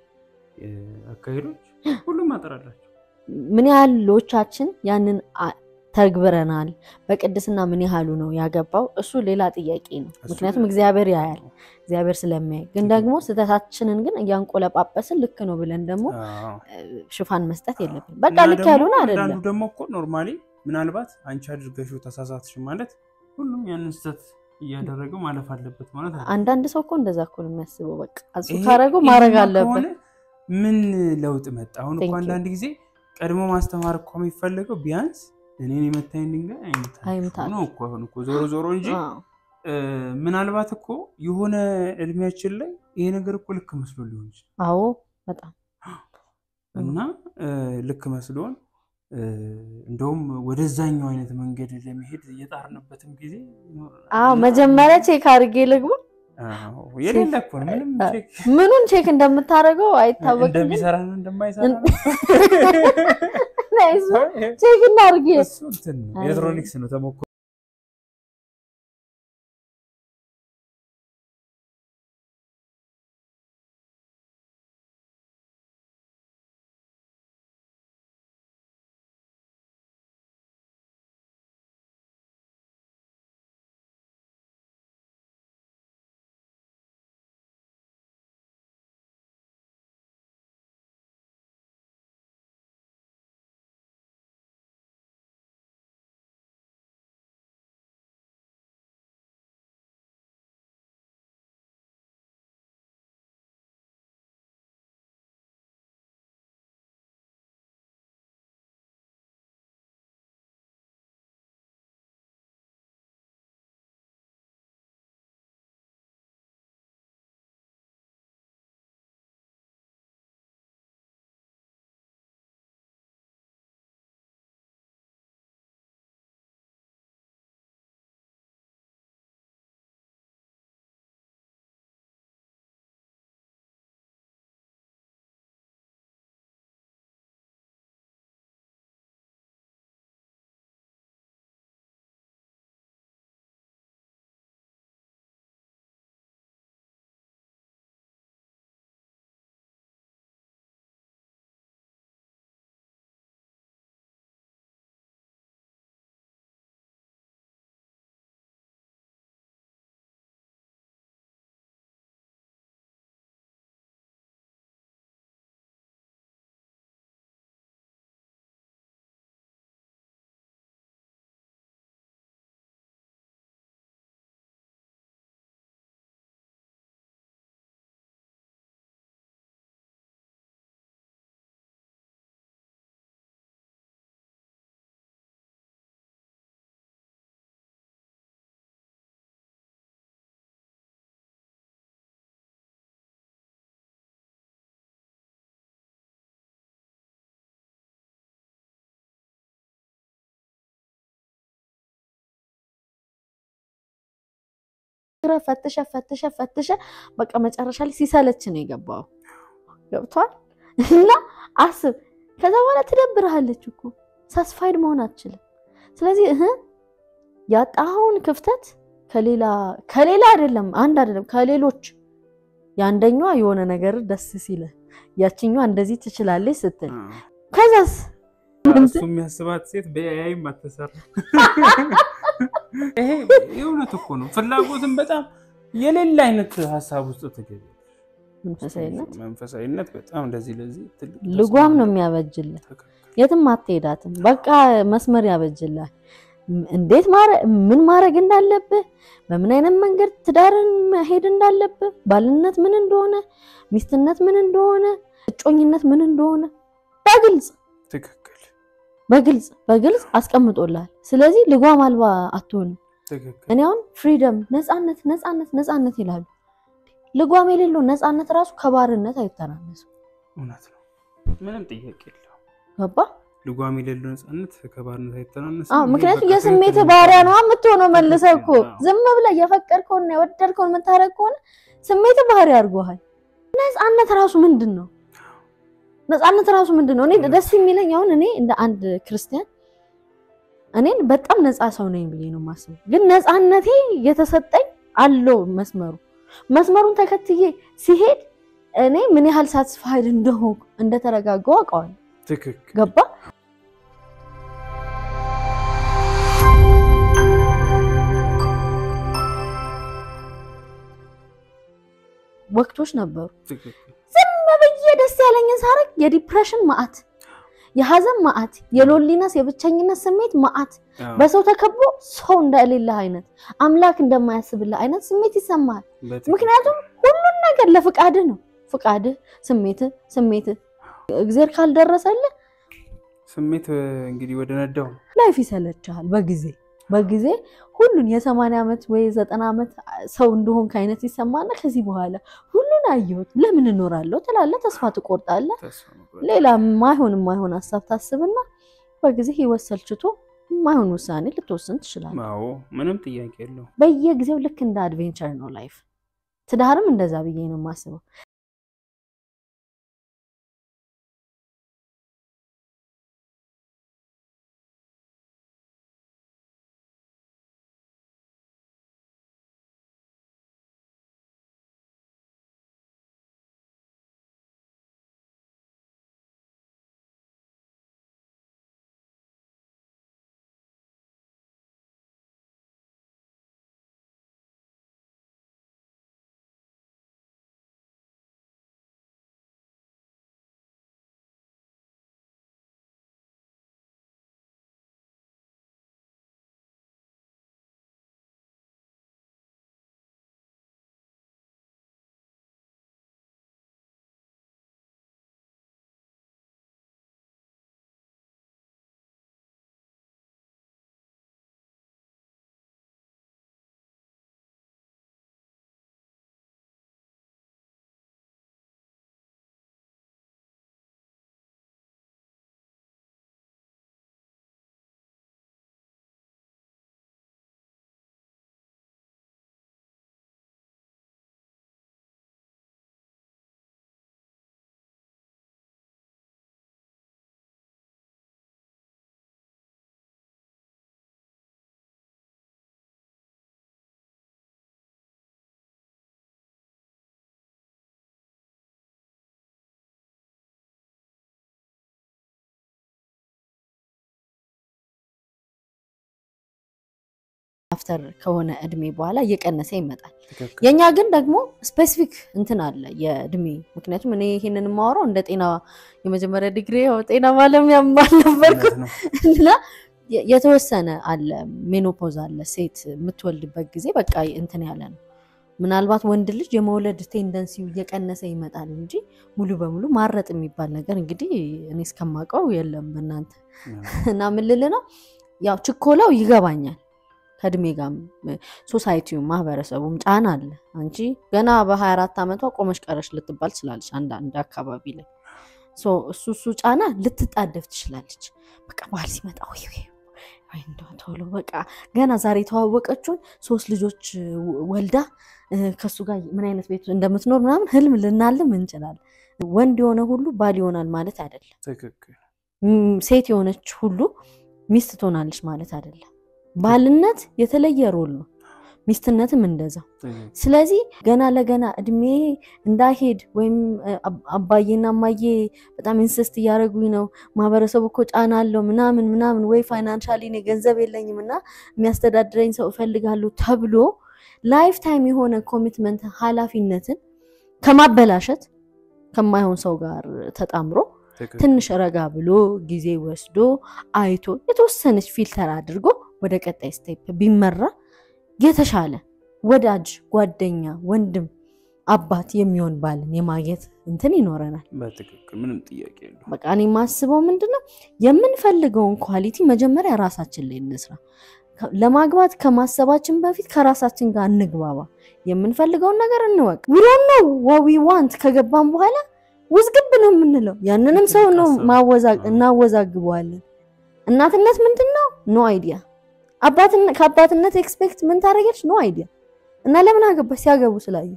እ፣ አካሄዶች ሁሉም አጥር አላቸው። ምን ያህሎቻችን ያንን አ- ተግብረናል? በቅድስና ምን ያህሉ ነው ያገባው? እሱ ሌላ ጥያቄ ነው። እሱ ምክንያቱም ሌላ እግዚአብሔር ያያል፣ እግዚአብሔር ስለሚያይ። ግን ደግሞ ስህተታችንን ግን እያንቆለጳጰስን ልክ ነው ብለን ደግሞ አዎ። እ፣ ሽፋን መስጠት የለብን። በቃ እና ልክ ደግሞ ያልሆነ አንዳንዱ አይደለም። ደግሞ እኮ ኖርማሊ ምናልባት አንቺ አድርገሽው ተሳሳትሽ ማለት ሁሉም ያንን ስህተት እያደረገው ማለፍ አለበት ማለት አይደለም። አንዳንድ ሰው እኮ እንደዛ እኮ ነው የሚያስበው። በቃ እሱ ይሄ- ካረገው ማድረግ ይሄማ አለበት። ከሆነ ምን ለውጥ መጣ? አሁን እኮ Thank you. አንዳንድ ጊዜ ቀድሞ ማስተማር እኮ የሚፈለገው ቢያንስ እኔን የመታኝ ድንጋይ አይምታል አይምታል። ነው እኮ አሁን እኮ ዞሮ ዞሮ እንጂ አዎ። እ፣ ምናልባት እኮ የሆነ እድሜያችን ላይ ይሄ ነገር እኮ ልክ መስሎ ሊሆን ይችላል አዎ በጣም እና እ፣ ልክ መስሎን እ፣ እንደውም ወደዛኛው አይነት መንገድ ለመሄድ እየጣርንበትም ጊዜ ይኖረናል። አዎ እና- መጀመሪያ ቼክ አድርጌ ልግባ። አዎ፣ የሌለ እኮ ነው ምንም አ- ቼክ ምኑን ቼክ እንደምታደርገው አይታወቅም። ግን እንደሚሰራ ነው እንደማይሰራ ነው። እሱ ቼክ እናድርግ። እሱ እንትን ነው አይ። ኤሌክትሮኒክስ ነው ተሞክሮ ፈትሸ ፈትሸ ፈትሸ በቃ መጨረሻ ላይ ሲሰለች ነው የገባው። ገብቷል እና አስብ። ከዛ በኋላ ትደብርሃለች እኮ ሳስፋይድ መሆን አትችልም። ስለዚህ እህ ያጣኸውን ክፍተት ከሌላ ከሌላ አይደለም አንድ አይደለም ከሌሎች የአንደኛዋ የሆነ ነገር ደስ ሲለ ያችኛዋ እንደዚህ ትችላለች ስትል ከዛስ እሱ የሚያስባት ሴት በያይም አትሰራ። ይሄ የእውነት እኮ ነው። ፍላጎትን በጣም የሌለ አይነት ሀሳብ ውስጥ ትገቢ መንፈሳዊነት መንፈሳዊነት በጣም እንደዚህ ለዚህ ትልቅ ልጓም ነው የሚያበጅልህ። የትም አትሄዳትም። በቃ መስመር ያበጅልሃል። እንዴት ምን ማድረግ እንዳለብህ፣ በምን አይነት መንገድ ትዳርን መሄድ እንዳለብህ፣ ባልነት ምን እንደሆነ፣ ሚስትነት ምን እንደሆነ፣ እጮኝነት ምን እንደሆነ በግልጽ ትክክል በግልጽ በግልጽ አስቀምጦልሃል። ስለዚህ ልጓም አልባ አትሆንም። ትክክል እኔ አሁን ፍሪደም ነፃነት ነፃነት ነፃነት ይላሉ። ልጓም የሌለው ነፃነት ራሱ ከባርነት አይተናነስም። እውነት ነው። ምንም ጥያቄ የለው። ገባ? ልጓም የሌለው ነፃነት ከባርነት አይተናነስም። አዎ፣ ይሄ ምክንያቱም በቃ የስሜት ትክክል ባሪያ ነው። ነው የምትሆነው። መልሰህ እኮ ትክክል፣ አዎ። ዝም ብለህ የፈቀድከውንና የወደድከውን የምታደርግ ከሆነ ስሜት ባህሪ አድርጎሃል። ነፃነት ራሱ ምንድን ነው? ነፃነት ራሱ ምንድን ነው? እኔ ደስ የሚለኝ አሁን እኔ እንደ አንድ ክርስቲያን እኔን በጣም ነፃ ሰው ነኝ ብዬ ነው የማስበው። ግን ነፃነቴ የተሰጠኝ አለው መስመሩ መስመሩን ተከትዬ ሲሄድ እኔ ምን ያህል ሳትስፋይድ እንደሆንኩ እንደተረጋጋው አውቀዋለሁ። ትክክል ገባ? ወቅቶች ነበሩ ትክክል ዝም ብዬ ደስ ያለኝን ሳረግ የዲፕሬሽን ማአት፣ የሀዘን ማአት፣ የሎሊነስ የብቸኝነት ስሜት ማአት፣ አዎ፣ በሰው ተከቦ ሰው እንደሌለህ አይነት አምላክ እንደማያስብልህ አይነት ስሜት ይሰማሃል። በትክክል። ምክንያቱም ሁሉን ነገር ለፍቃድህ ነው። ፍቃድህ፣ ስሜትህ ስሜትህ እግዜር ካልደረሰልህ ስሜት እንግዲህ ወደ ነዳው ነው። ላይፍ ይሰለችሃል። በጊዜ በጊዜ ሁሉን የሰማንያ ዓመት ወይ ዘጠና ዓመት ሰው እንደሆንክ አይነት ይሰማና ከዚህ በኋላ ሁሉን አየሁት ለምን እኖራለሁ ትላለህ። ተስፋ ትቆርጣለህ። ተስፋ መቁረጥ። ሌላ ማይሆን ማይሆን ሀሳብ ታስብና በጊዜ ህይወት ሰልችቶ ማይሆን ውሳኔ ልትወስን ትችላለህ። አዎ ምንም ጥያቄ የለው። በየጊዜው ልክ እንደ አድቬንቸር ነው ላይፍ። ትዳርም እንደዛ ብዬ ነው የማስበው። አፍተር ከሆነ እድሜ በኋላ እየቀነሰ ይመጣል። ትክክል የኛ ግን ደግሞ ስፔሲፊክ እንትን አለ የእድሜ ምክንያቱም እኔ ይሄንን የማወራው እንደ ጤና የመጀመሪያ ዲግሪ ያው ጤና ባለሙያም አልነበርኩም እውነት ነው። እና የ- የተወሰነ አለ ሜኖፖዝ አለ ሴት የምትወልድበት ጊዜ በቃ እንትን ያለ ነው። ምናልባት ወንድ ልጅ የመውለድ ቴንደንሲው እየቀነሰ ይመጣል እንጂ ሙሉ በሙሉ ማረጥ የሚባል ነገር እንግዲህ እኔ እስከማውቀው የለም በእናንተ እና ምን ልልህ ነው ያው ችኮላው ይገባኛል። ከእድሜ ጋር ሶሳይቲው ማህበረሰቡም ጫና አለ። አንቺ ገና በ24 ዓመቷ ቆመሽ ቀረሽ ልትባል ትችላለች። አንዳንድ አካባቢ ላይ ሶ እሱ እሱ ጫና ልትጣደፍ ትችላለች። በቃ ባህል ሲመጣ ወይ ወይ ወይ እንደው ቶሎ በቃ ገና ዛሬ የተዋወቀችውን ሶስት ልጆች ወልዳ ከሱ ጋር ምን አይነት ቤት እንደምትኖር ምናምን ህልም ልናልም እንችላለን። ወንድ የሆነ ሁሉ ባል ይሆናል ማለት አይደለም። ትክክል። ሴት የሆነች ሁሉ ሚስት ትሆናለች ማለት አይደለም። ባልነት የተለየ ሮል ነው፣ ሚስትነትም እንደዛው። ስለዚህ ገና ለገና እድሜ እንዳይሄድ ወይም አባዬና እማዬ በጣም ኢንስስት እያደረጉኝ ነው፣ ማህበረሰቡ እኮ ጫና አለው ምናምን ምናምን፣ ወይ ፋይናንሻሊ እኔ ገንዘብ የለኝም እና የሚያስተዳድረኝ ሰው እፈልጋለሁ ተብሎ ላይፍ ታይም የሆነ ኮሚትመንት ኃላፊነትን ከማበላሸት ከማይሆን ሰው ጋር ተጣምሮ ትንሽ ረጋ ብሎ ጊዜ ወስዶ አይቶ የተወሰነች ፊልተር አድርጎ ወደ ቀጣይ ስቴፕ ቢመራ የተሻለ ወዳጅ፣ ጓደኛ፣ ወንድም፣ አባት የሚሆን ባልን የማግኘት እንትን ይኖረናል። በትክክል ምንም ጥያቄ የለውም። በቃ እኔ የማስበው ምንድን ነው የምንፈልገውን ኳሊቲ መጀመሪያ ራሳችን ላይ እንስራ። ለማግባት ከማሰባችን በፊት ከራሳችን ጋር እንግባባ። የምንፈልገውን ነገር እንወቅ። ዊሮን ነው ዋዊ ዋንት ከገባን በኋላ ውዝግብ ነው የምንለው። ያንንም ሰው ነው እናወዛግበዋለን። እናትነት ምንድን ነው? ኖ አይዲያ። ከአባትነት ኤክስፔክት ምን ታደርጊያለሽ? ኖ አይዲያ። እና ለምን አገባሽ? ሲያገቡ ስላየ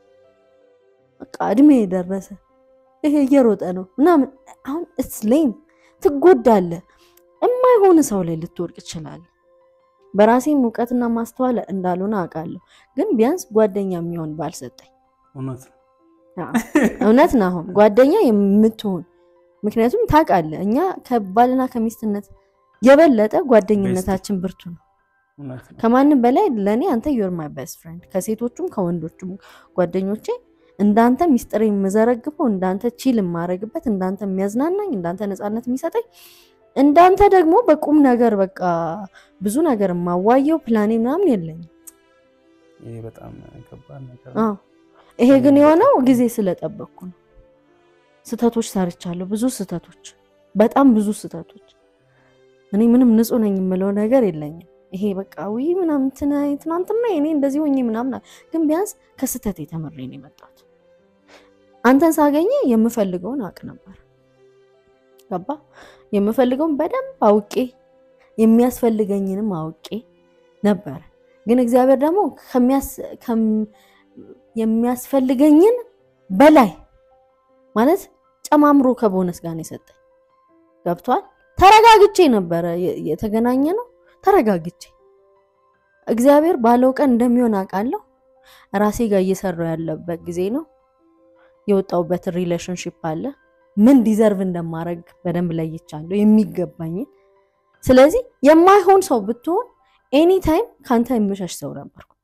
በቃ እድሜ የደረሰ ይሄ እየሮጠ ነው ምናምን። አሁን እስሌም ትጎዳለህ። የማይሆን ሰው ላይ ልትወድቅ ትችላለህ። በራሴም እውቀትና ማስተዋል እንዳልሆነ አውቃለሁ፣ ግን ቢያንስ ጓደኛ የሚሆን ባል ሰጠኝ። እውነት ነው። እውነት ነው። አሁን ጓደኛ የምትሆን ምክንያቱም ታውቃለህ፣ እኛ ከባልና ከሚስትነት የበለጠ ጓደኝነታችን ብርቱ ነው። እውነት ነው። ከማንም በላይ ለእኔ አንተ ዩር ማይ ቤስት ፍሬንድ። ከሴቶቹም ከወንዶቹም ጓደኞቼ እንዳንተ ሚስጥር የምዘረግፈው እንዳንተ ቺል የማረግበት እንዳንተ የሚያዝናናኝ እንዳንተ ነፃነት የሚሰጠኝ እንዳንተ ደግሞ በቁም ነገር በቃ ብዙ ነገር የማዋየው ፕላኔ ምናምን የለኝም። ይሄ በጣም ከባድ ነገር አዎ ይሄ ግን የሆነው ጊዜ ስለጠበቅኩ ነው። ስህተቶች ሰርቻለሁ፣ ብዙ ስህተቶች፣ በጣም ብዙ ስህተቶች። እኔ ምንም ንጹህ ነኝ የምለው ነገር የለኝም። ይሄ በቃ ውይ ምናምን ትናንትና እኔ እንደዚህ ሆኜ ምናምን፣ ግን ቢያንስ ከስህተት የተመሬ ነው የመጣሁት። አንተን ሳገኘ የምፈልገውን አውቅ ነበር። ገባ የምፈልገውን በደንብ አውቄ የሚያስፈልገኝንም አውቄ ነበር። ግን እግዚአብሔር ደግሞ የሚያስፈልገኝን በላይ ማለት ጨማምሮ ከቦነስ ጋር ነው የሰጠኝ። ገብቷል። ተረጋግቼ ነበረ የተገናኘ ነው። ተረጋግቼ እግዚአብሔር ባለው ቀን እንደሚሆን አውቃለሁ። ራሴ ጋር እየሰራው ያለበት ጊዜ ነው። የወጣውበት ሪሌሽንሽፕ አለ። ምን ዲዘርቭ እንደማድረግ በደንብ ለይቻለሁ፣ የሚገባኝን። ስለዚህ የማይሆን ሰው ብትሆን ኤኒ ታይም ከአንተ የምሸሽ ሰው ነበርኩ።